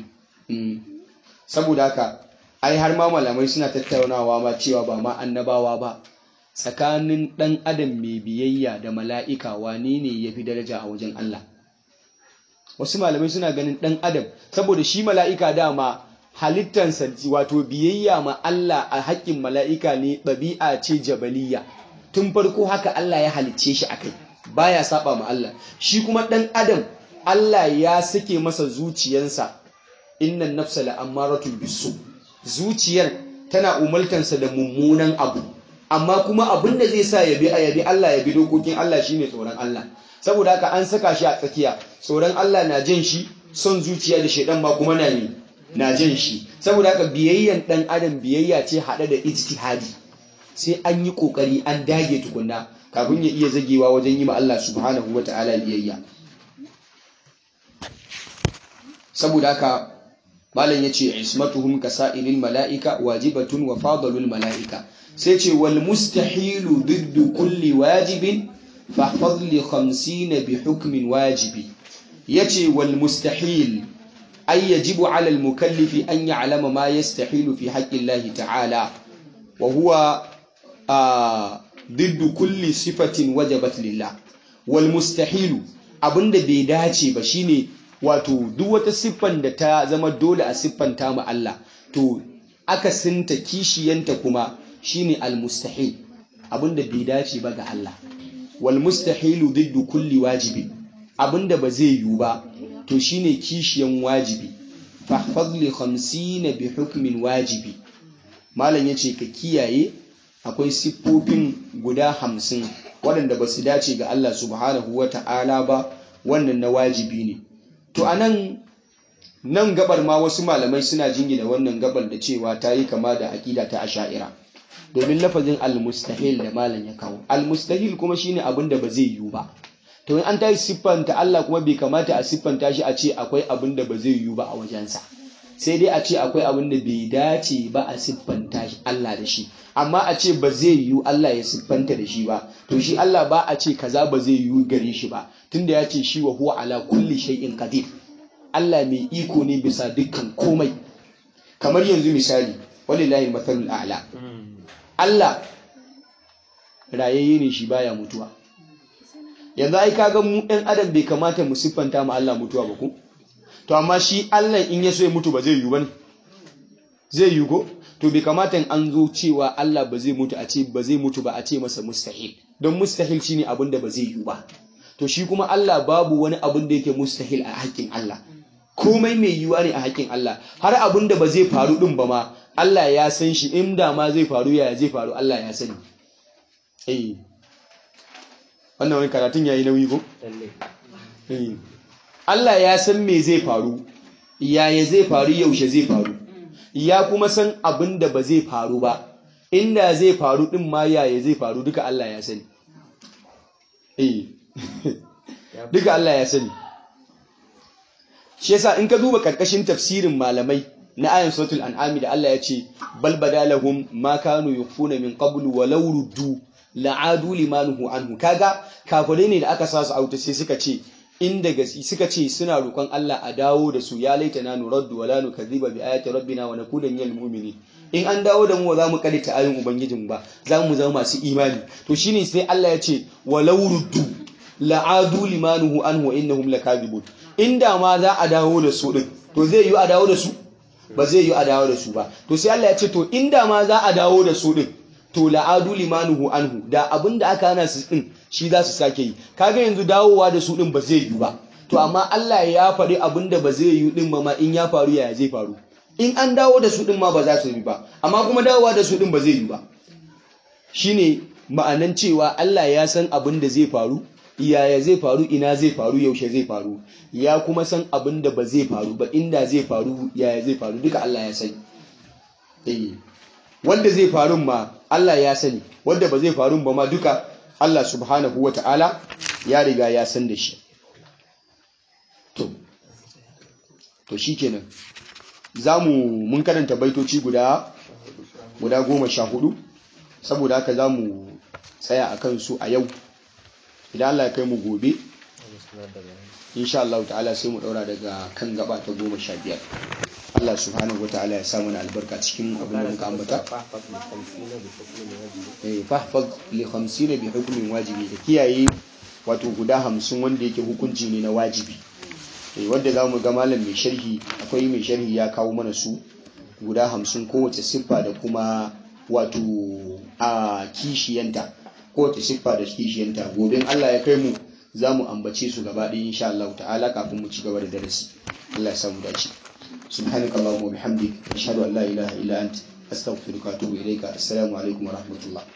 Speaker 1: saboda haka ai har ma malamai suna tattaunawa ma cewa ba ma annabawa ba tsakanin ɗan adam mai biyayya da mala'ika wane ne ya fi daraja a wajen Allah wasu malamai suna ganin ɗan adam saboda shi mala'ika dama halittansa wato biyayya ma Allah a haƙƙin mala'ika ne ɗabi'a ce jabaliya tun farko haka Allah ya halicce shi akai baya saba ma Allah shi kuma dan adam Allah ya sake masa zuciyansa innan nafsa la'ammaratun bisu zuciyar tana umartansa da mummunan abu amma kuma abin da zai sa ya bi a yabi Allah ya bi dokokin Allah shine tsoron Allah saboda haka an saka shi a tsakiya tsoron Allah na jan shi son zuciya da shaidan ma kuma na ne na jan shi saboda haka biyayyan dan adam biyayya ce hade da ijtihadi sai an yi kokari an dage tukunna kafin ya iya zagewa wajen yi ma Allah subhanahu wataala biyayya saboda haka malam yace ismatuhum kasailil malaika wajibatun wa fadalul malaika sai ce wal mustahilu diddu kulli wajibin fahfaz li 50 bi hukmin wajibi yace wal mustahil ay yajibu ala al mukallifi an ya'lama ma yastahilu fi haqqi Allah ta'ala wa huwa diddu kulli sifatin wajabat lillah wal mustahilu abinda bai dace ba shine wato duk wata siffan da ta zama dole a siffanta ma Allah to akasinta kishiyanta kuma shine al-mustahil abinda bai dace ba ga Allah wal mustahilu diddu kulli wajibi abinda ba zai yiwu ba to shine kishiyan wajibi fahfaz li 50 bi hukmin wajibi malam yace ka kiyaye akwai siffofin guda hamsin waɗanda ba su dace ga Allah subhanahu wata'ala ba wannan na wajibi ne to anan nan gabar ma wasu malamai suna jingina wannan gabar da cewa ta yi kama da aƙida ta asha'ira domin lafazin almustahil da malam ya kawo almustahil kuma shine abin da ba zai yiwu ba to in an tayi siffanta Allah kuma bai kamata a siffanta shi a ce akwai abin da ba zai yiwu ba a wajensa sai dai a ce akwai abin da bai dace ba a siffanta shi Allah da shi amma a ce ba zai yiwu Allah ya siffanta da shi ba to shi Allah ba a ce kaza ba zai yiwu gare shi ba tunda ya ce shi wa huwa ala kulli shay'in qadir Allah mai iko ne bisa dukkan komai kamar yanzu misali walillahi mathalul a'la Allah rayayye ne shi baya mutuwa yanzu ai kaga mu ɗan adam bai kamata mu siffanta mu Allah mutuwa ba ko to amma shi Allah in ya so ya mutu ba zai yiwu bane zai yiwu ko to bai kamata in an zo cewa Allah ba zai mutu a ce ba zai mutu ba a ce masa mustahil don mustahil shine abin da ba zai yiwu ba to shi kuma Allah babu wani abin da yake mustahil a haƙƙin Allah komai mai yiwuwa ne a haƙƙin Allah har abin da ba zai faru din ba ma Allah ya san shi inda ma zai faru ya zai faru Allah ya sani eh wannan wani karatun yayi nauyi ko eh Allah ya san me zai faru yaya zai faru yaushe zai faru ya kuma san abin da ba zai faru ba inda zai faru din ma yaya zai faru duka Allah ya sani eh duka Allah ya sani shi yasa in ka duba karkashin tafsirin malamai na ayan suratul an'ami da Allah ya ce bal badalahum ma kanu yukhfuna min qablu walau ruddu la'adu limanuhu anhu kaga kafirai ne da aka sa su auta sai suka ce inda gasi suka ce suna roƙon Allah a dawo da su ya laita na nuraddu wala nukadhiba bi ayati rabbina wa nakuna minal mu'minin in an dawo da mu za mu kalita ayoyin ubangijin ba za mu zama masu imani to shine sai Allah ya ce walau ruddu la'adu limanuhu anhu wa innahum lakadibun inda ma za a dawo da su din to zai yi a dawo da su ba zai yi a dawo da su ba to sai Allah ya ce to inda ma za a dawo da su din to la'adu limanuhu anhu da abinda aka hana su din shi za su sake yi kaga yanzu dawowa da su din ba zai yi ba to amma Allah ya faɗi abinda ba zai yi din ma in ya faru yaya zai faru in an dawo da su din ma ba za su yi ba amma kuma dawowa da su din ba zai yi ba shine ma'anan cewa Allah ya san abin da zai faru yaya zai faru ina zai faru yaushe zai faru ya kuma san abin da ba zai faru ba inda zai faru yaya zai faru duka Allah ya sani eh wanda zai faru ma Allah ya sani wanda ba zai faru ba ma duka Allah subhanahu wata'ala ya riga ya san da shi to to shikenan zamu mun karanta baitoci guda guda goma sha hudu saboda haka zamu tsaya akan su a yau idan Allah ya kai mu gobe insha Allah ta'ala sai mu daura daga kan gaba ta goma sha biyar Allah subhanahu wa ta'ala ya samu na albarka cikin abin da muka ambata eh fahfaz li 50 bi hukmin wajibi da kiyaye wato guda 50 wanda yake hukunci ne na wajibi eh wanda zamu ga malam mai sharhi akwai mai sharhi ya kawo mana su guda 50 kowace siffa da kuma wato a kishiyanta kowace siffa da kishiyanta gobe in Allah ya kai mu za mu ambace su gaba ɗaya insha Allah ta'ala kafin mu ci gaba da darasi Allah ya samu dace subhanaka allahumma wa bihamdik ashhadu an la ilaha illa ant astaghfiruka wa atubu ilayka assalamu alaikum wa rahmatullah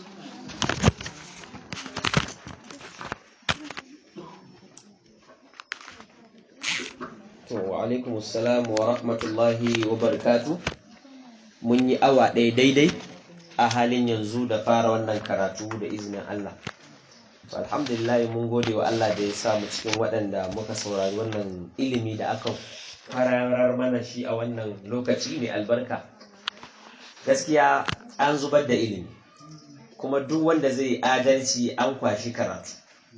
Speaker 2: To, wa alaikum assalam wa rahmatullahi wa barakatu. Mun yi awa ɗaya daidai a halin yanzu da fara wannan karatu da izinin Allah. To, alhamdulillah mun gode wa Allah da ya sa mu cikin waɗanda muka saurari wannan ilimi da aka fararar mana shi a wannan lokaci mai albarka. Gaskiya an zubar da ilimi, kuma duk wanda zai adalci an kwashi karatu.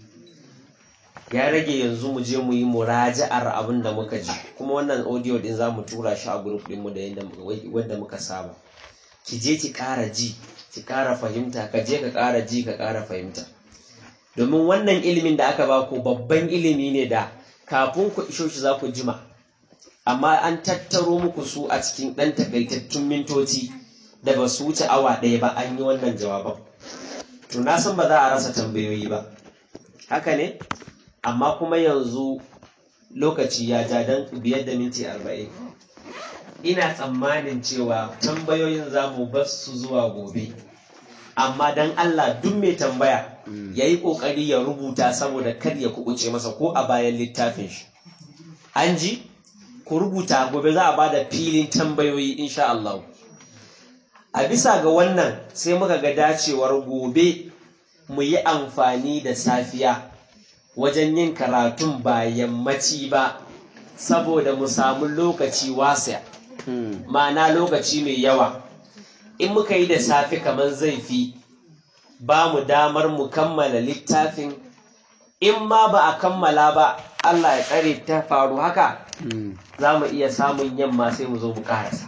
Speaker 2: ya rage yanzu mu je mu yi muraja'ar abin da muka ji kuma wannan audio din za mu tura shi a group din mu da yadda wanda muka saba ki je ki ƙara ji ki ƙara fahimta ka je ka ƙara ji ka ƙara fahimta domin wannan ilimin da aka baku babban ilimi ne da kafin ku isho shi za ku jima amma an tattaro muku su a cikin ɗan takaitattun mintoci da ba su wuce awa ɗaya ba an yi wannan jawaban to na san ba za a rasa tambayoyi ba haka ne amma kuma yanzu lokaci ya ja don biyar da minti arba'in ina tsammanin cewa tambayoyin za mu bar su zuwa gobe amma don Allah duk mai tambaya ya yi ƙoƙari ya rubuta saboda kar ya kuɓuce masa ko a bayan littafin shi an ji ku rubuta gobe za a ba da filin tambayoyi insha Allah a bisa ga wannan sai muka ga dacewar gobe mu yi amfani da safiya wajen yin karatun ba yammaci ba saboda mu samu lokaci wasa ma'ana lokaci mai yawa in muka yi da safe kamar zai fi ba mu damar mu kammala littafin in ma ba a kammala ba Allah ya tsare ta faru haka za mu iya samun yamma sai mu zo mu karasa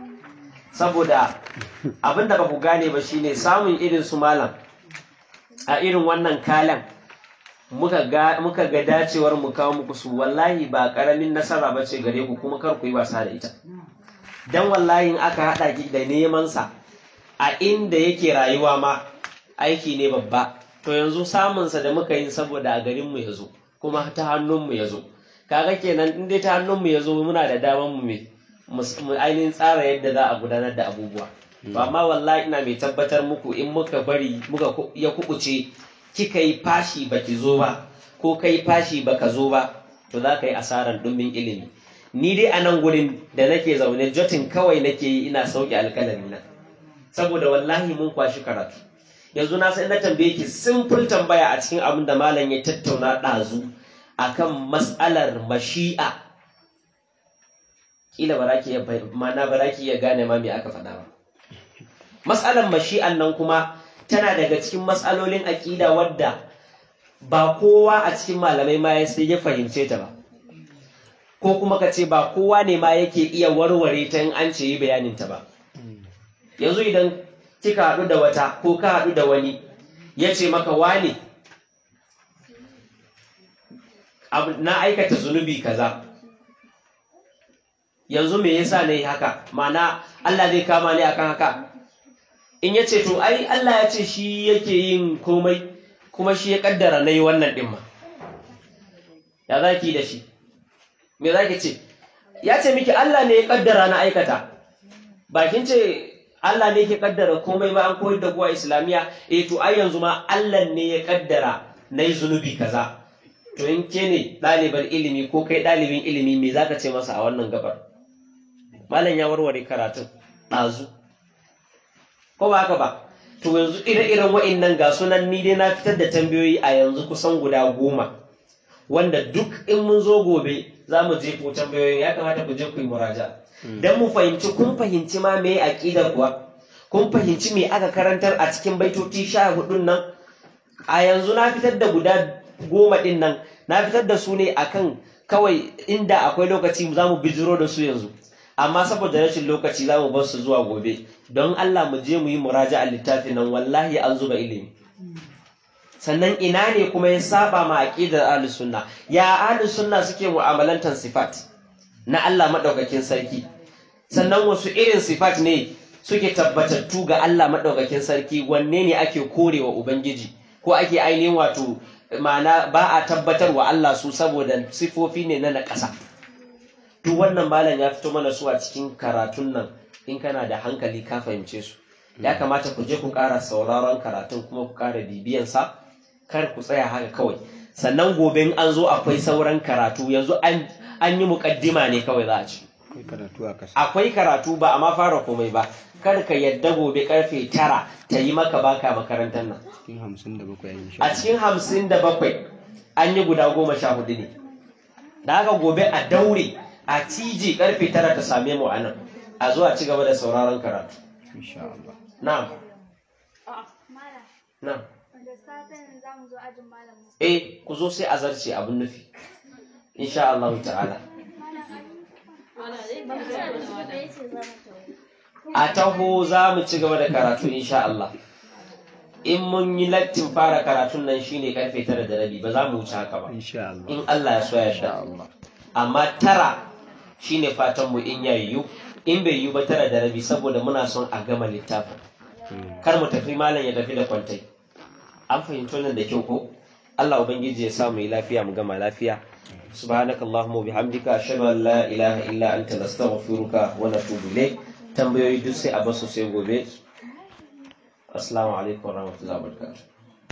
Speaker 2: saboda abinda ba ku gane ba shine samun irin su malam a irin wannan kalan muka ga muka ga dacewar mu kawo muku su wallahi ba karamin nasara ba ce gare ku kuma kar ku yi wasa da ita dan wallahi in aka hada ki da neman sa a inda yake rayuwa ma aiki ne babba to yanzu samun sa da muka yi saboda a garin mu yazo kuma ta hannun mu yazo kaga kenan in dai ta hannun mu yazo muna da daman mu me mu ainihin tsara yadda za a gudanar da abubuwa to amma wallahi ina mai tabbatar muku in muka bari muka ya kubuce kika yi fashi baki zo ba ko kai fashi baka zo ba to za ka yi asarar ɗumbin ilimi ni dai a nan gurin da nake zaune jotin kawai nake yi ina sauke alkalami na saboda wallahi mun kwashi karatu yanzu na san na tambaye ki simple tambaya a cikin abin da malam ya tattauna ɗazu akan mas'alar mashi'a kila ba ki mana ba ki iya gane ma me aka faɗa ba mas'alar mashi'an nan kuma tana daga cikin matsalolin aƙida wadda ba kowa a cikin malamai ma sai ya fahimce ta ba ko kuma ka ce ba kowa ne ma yake iya warware ta in an ce yi bayanin ta ba yanzu idan kika haɗu da wata ko ka haɗu da wani ya ce maka wane na aikata zunubi kaza yanzu me yasa ne haka ma'ana Allah zai kama ni akan haka in ya ce to ai Allah ya ce shi yake yin komai kuma shi ya kaddara na yi wannan ɗin ma ya za ki da shi me za ki ce ya ce miki Allah ne ya kaddara na aikata bakin ce Allah ne ke kaddara komai ba an koyar da kuwa islamiyya eh to ai yanzu ma Allah ne ya kaddara na yi zunubi kaza to in ke ne ɗaliban ilimi ko kai ɗalibin ilimi me za ka ce masa a wannan gabar malam ya warware karatun ɗazu ko ba haka ba to yanzu ire-iren wa'innan ga sunan ni dai na fitar da tambayoyi a yanzu kusan guda goma wanda duk in mun zo gobe za mu je ko tambayoyin ya kamata ku je ku yi muraja dan mu fahimci kun fahimci ma me aqidar kuwa kun fahimci me aka karantar a cikin baitoci sha hudun nan a yanzu na fitar da guda goma din nan na fitar da su ne akan kawai inda akwai lokaci za mu bijiro da su yanzu amma saboda rashin lokaci za mu bar su zuwa gobe don Allah mu je mu yi muraja a littafin nan wallahi an zuba ilimi sannan ina ne kuma ya saba ma aqidar ahlus sunna ya ahlus sunna suke mu'amalantar sifat na Allah madaukakin sarki sannan wasu irin sifat ne suke tabbatattu ga Allah maɗaukakin sarki wanne ne ake korewa Ubangiji ko ake ainihin wato ma'ana ba a tabbatar wa Allah su saboda sifofi ne na naƙasa. Duk wannan malam ya fito mana su a cikin karatun nan in kana da hankali ka fahimce su. Ya kamata ku je ku ƙara sauraron karatun kuma ku ƙara bibiyansa kar ku tsaya haka kawai. Sannan gobe in an zo akwai sauran karatu yanzu an yi muƙaddima ne kawai za a ci. akwai karatu ba a ma fara komai ba kar ka yadda gobe karfe tara ta yi maka baka makarantar nan a cikin hamsin da bakwai an yi guda goma sha hudu ne da haka gobe a daure a tiji karfe tara ta same mu a nan a zuwa ci gaba da sauraron karatu na'am na'am eh ku zo sai a zarce abin nufi insha Allah ta'ala a taho za mu ci gaba da karatu insha Allah in mun yi lattin fara karatun nan shine karfe tara da rabi ba za mu wuce haka ba in Allah ya so ya sha amma tara shine fatan mu in yayi in bai yi ba tara da rabi saboda muna son a gama littafin kar mu tafi malam ya tafi da kwantai an fahimci nan da kyau ko Allah ubangiji ya sa mu yi lafiya mu gama lafiya سبحانك اللهم وبحمدك أشهد أن لا إله إلا أنت نستغفرك ونتوب إليك tambayoyi duk sai a basu sai gobe assalamu alaikum warahmatullahi wabarakatuh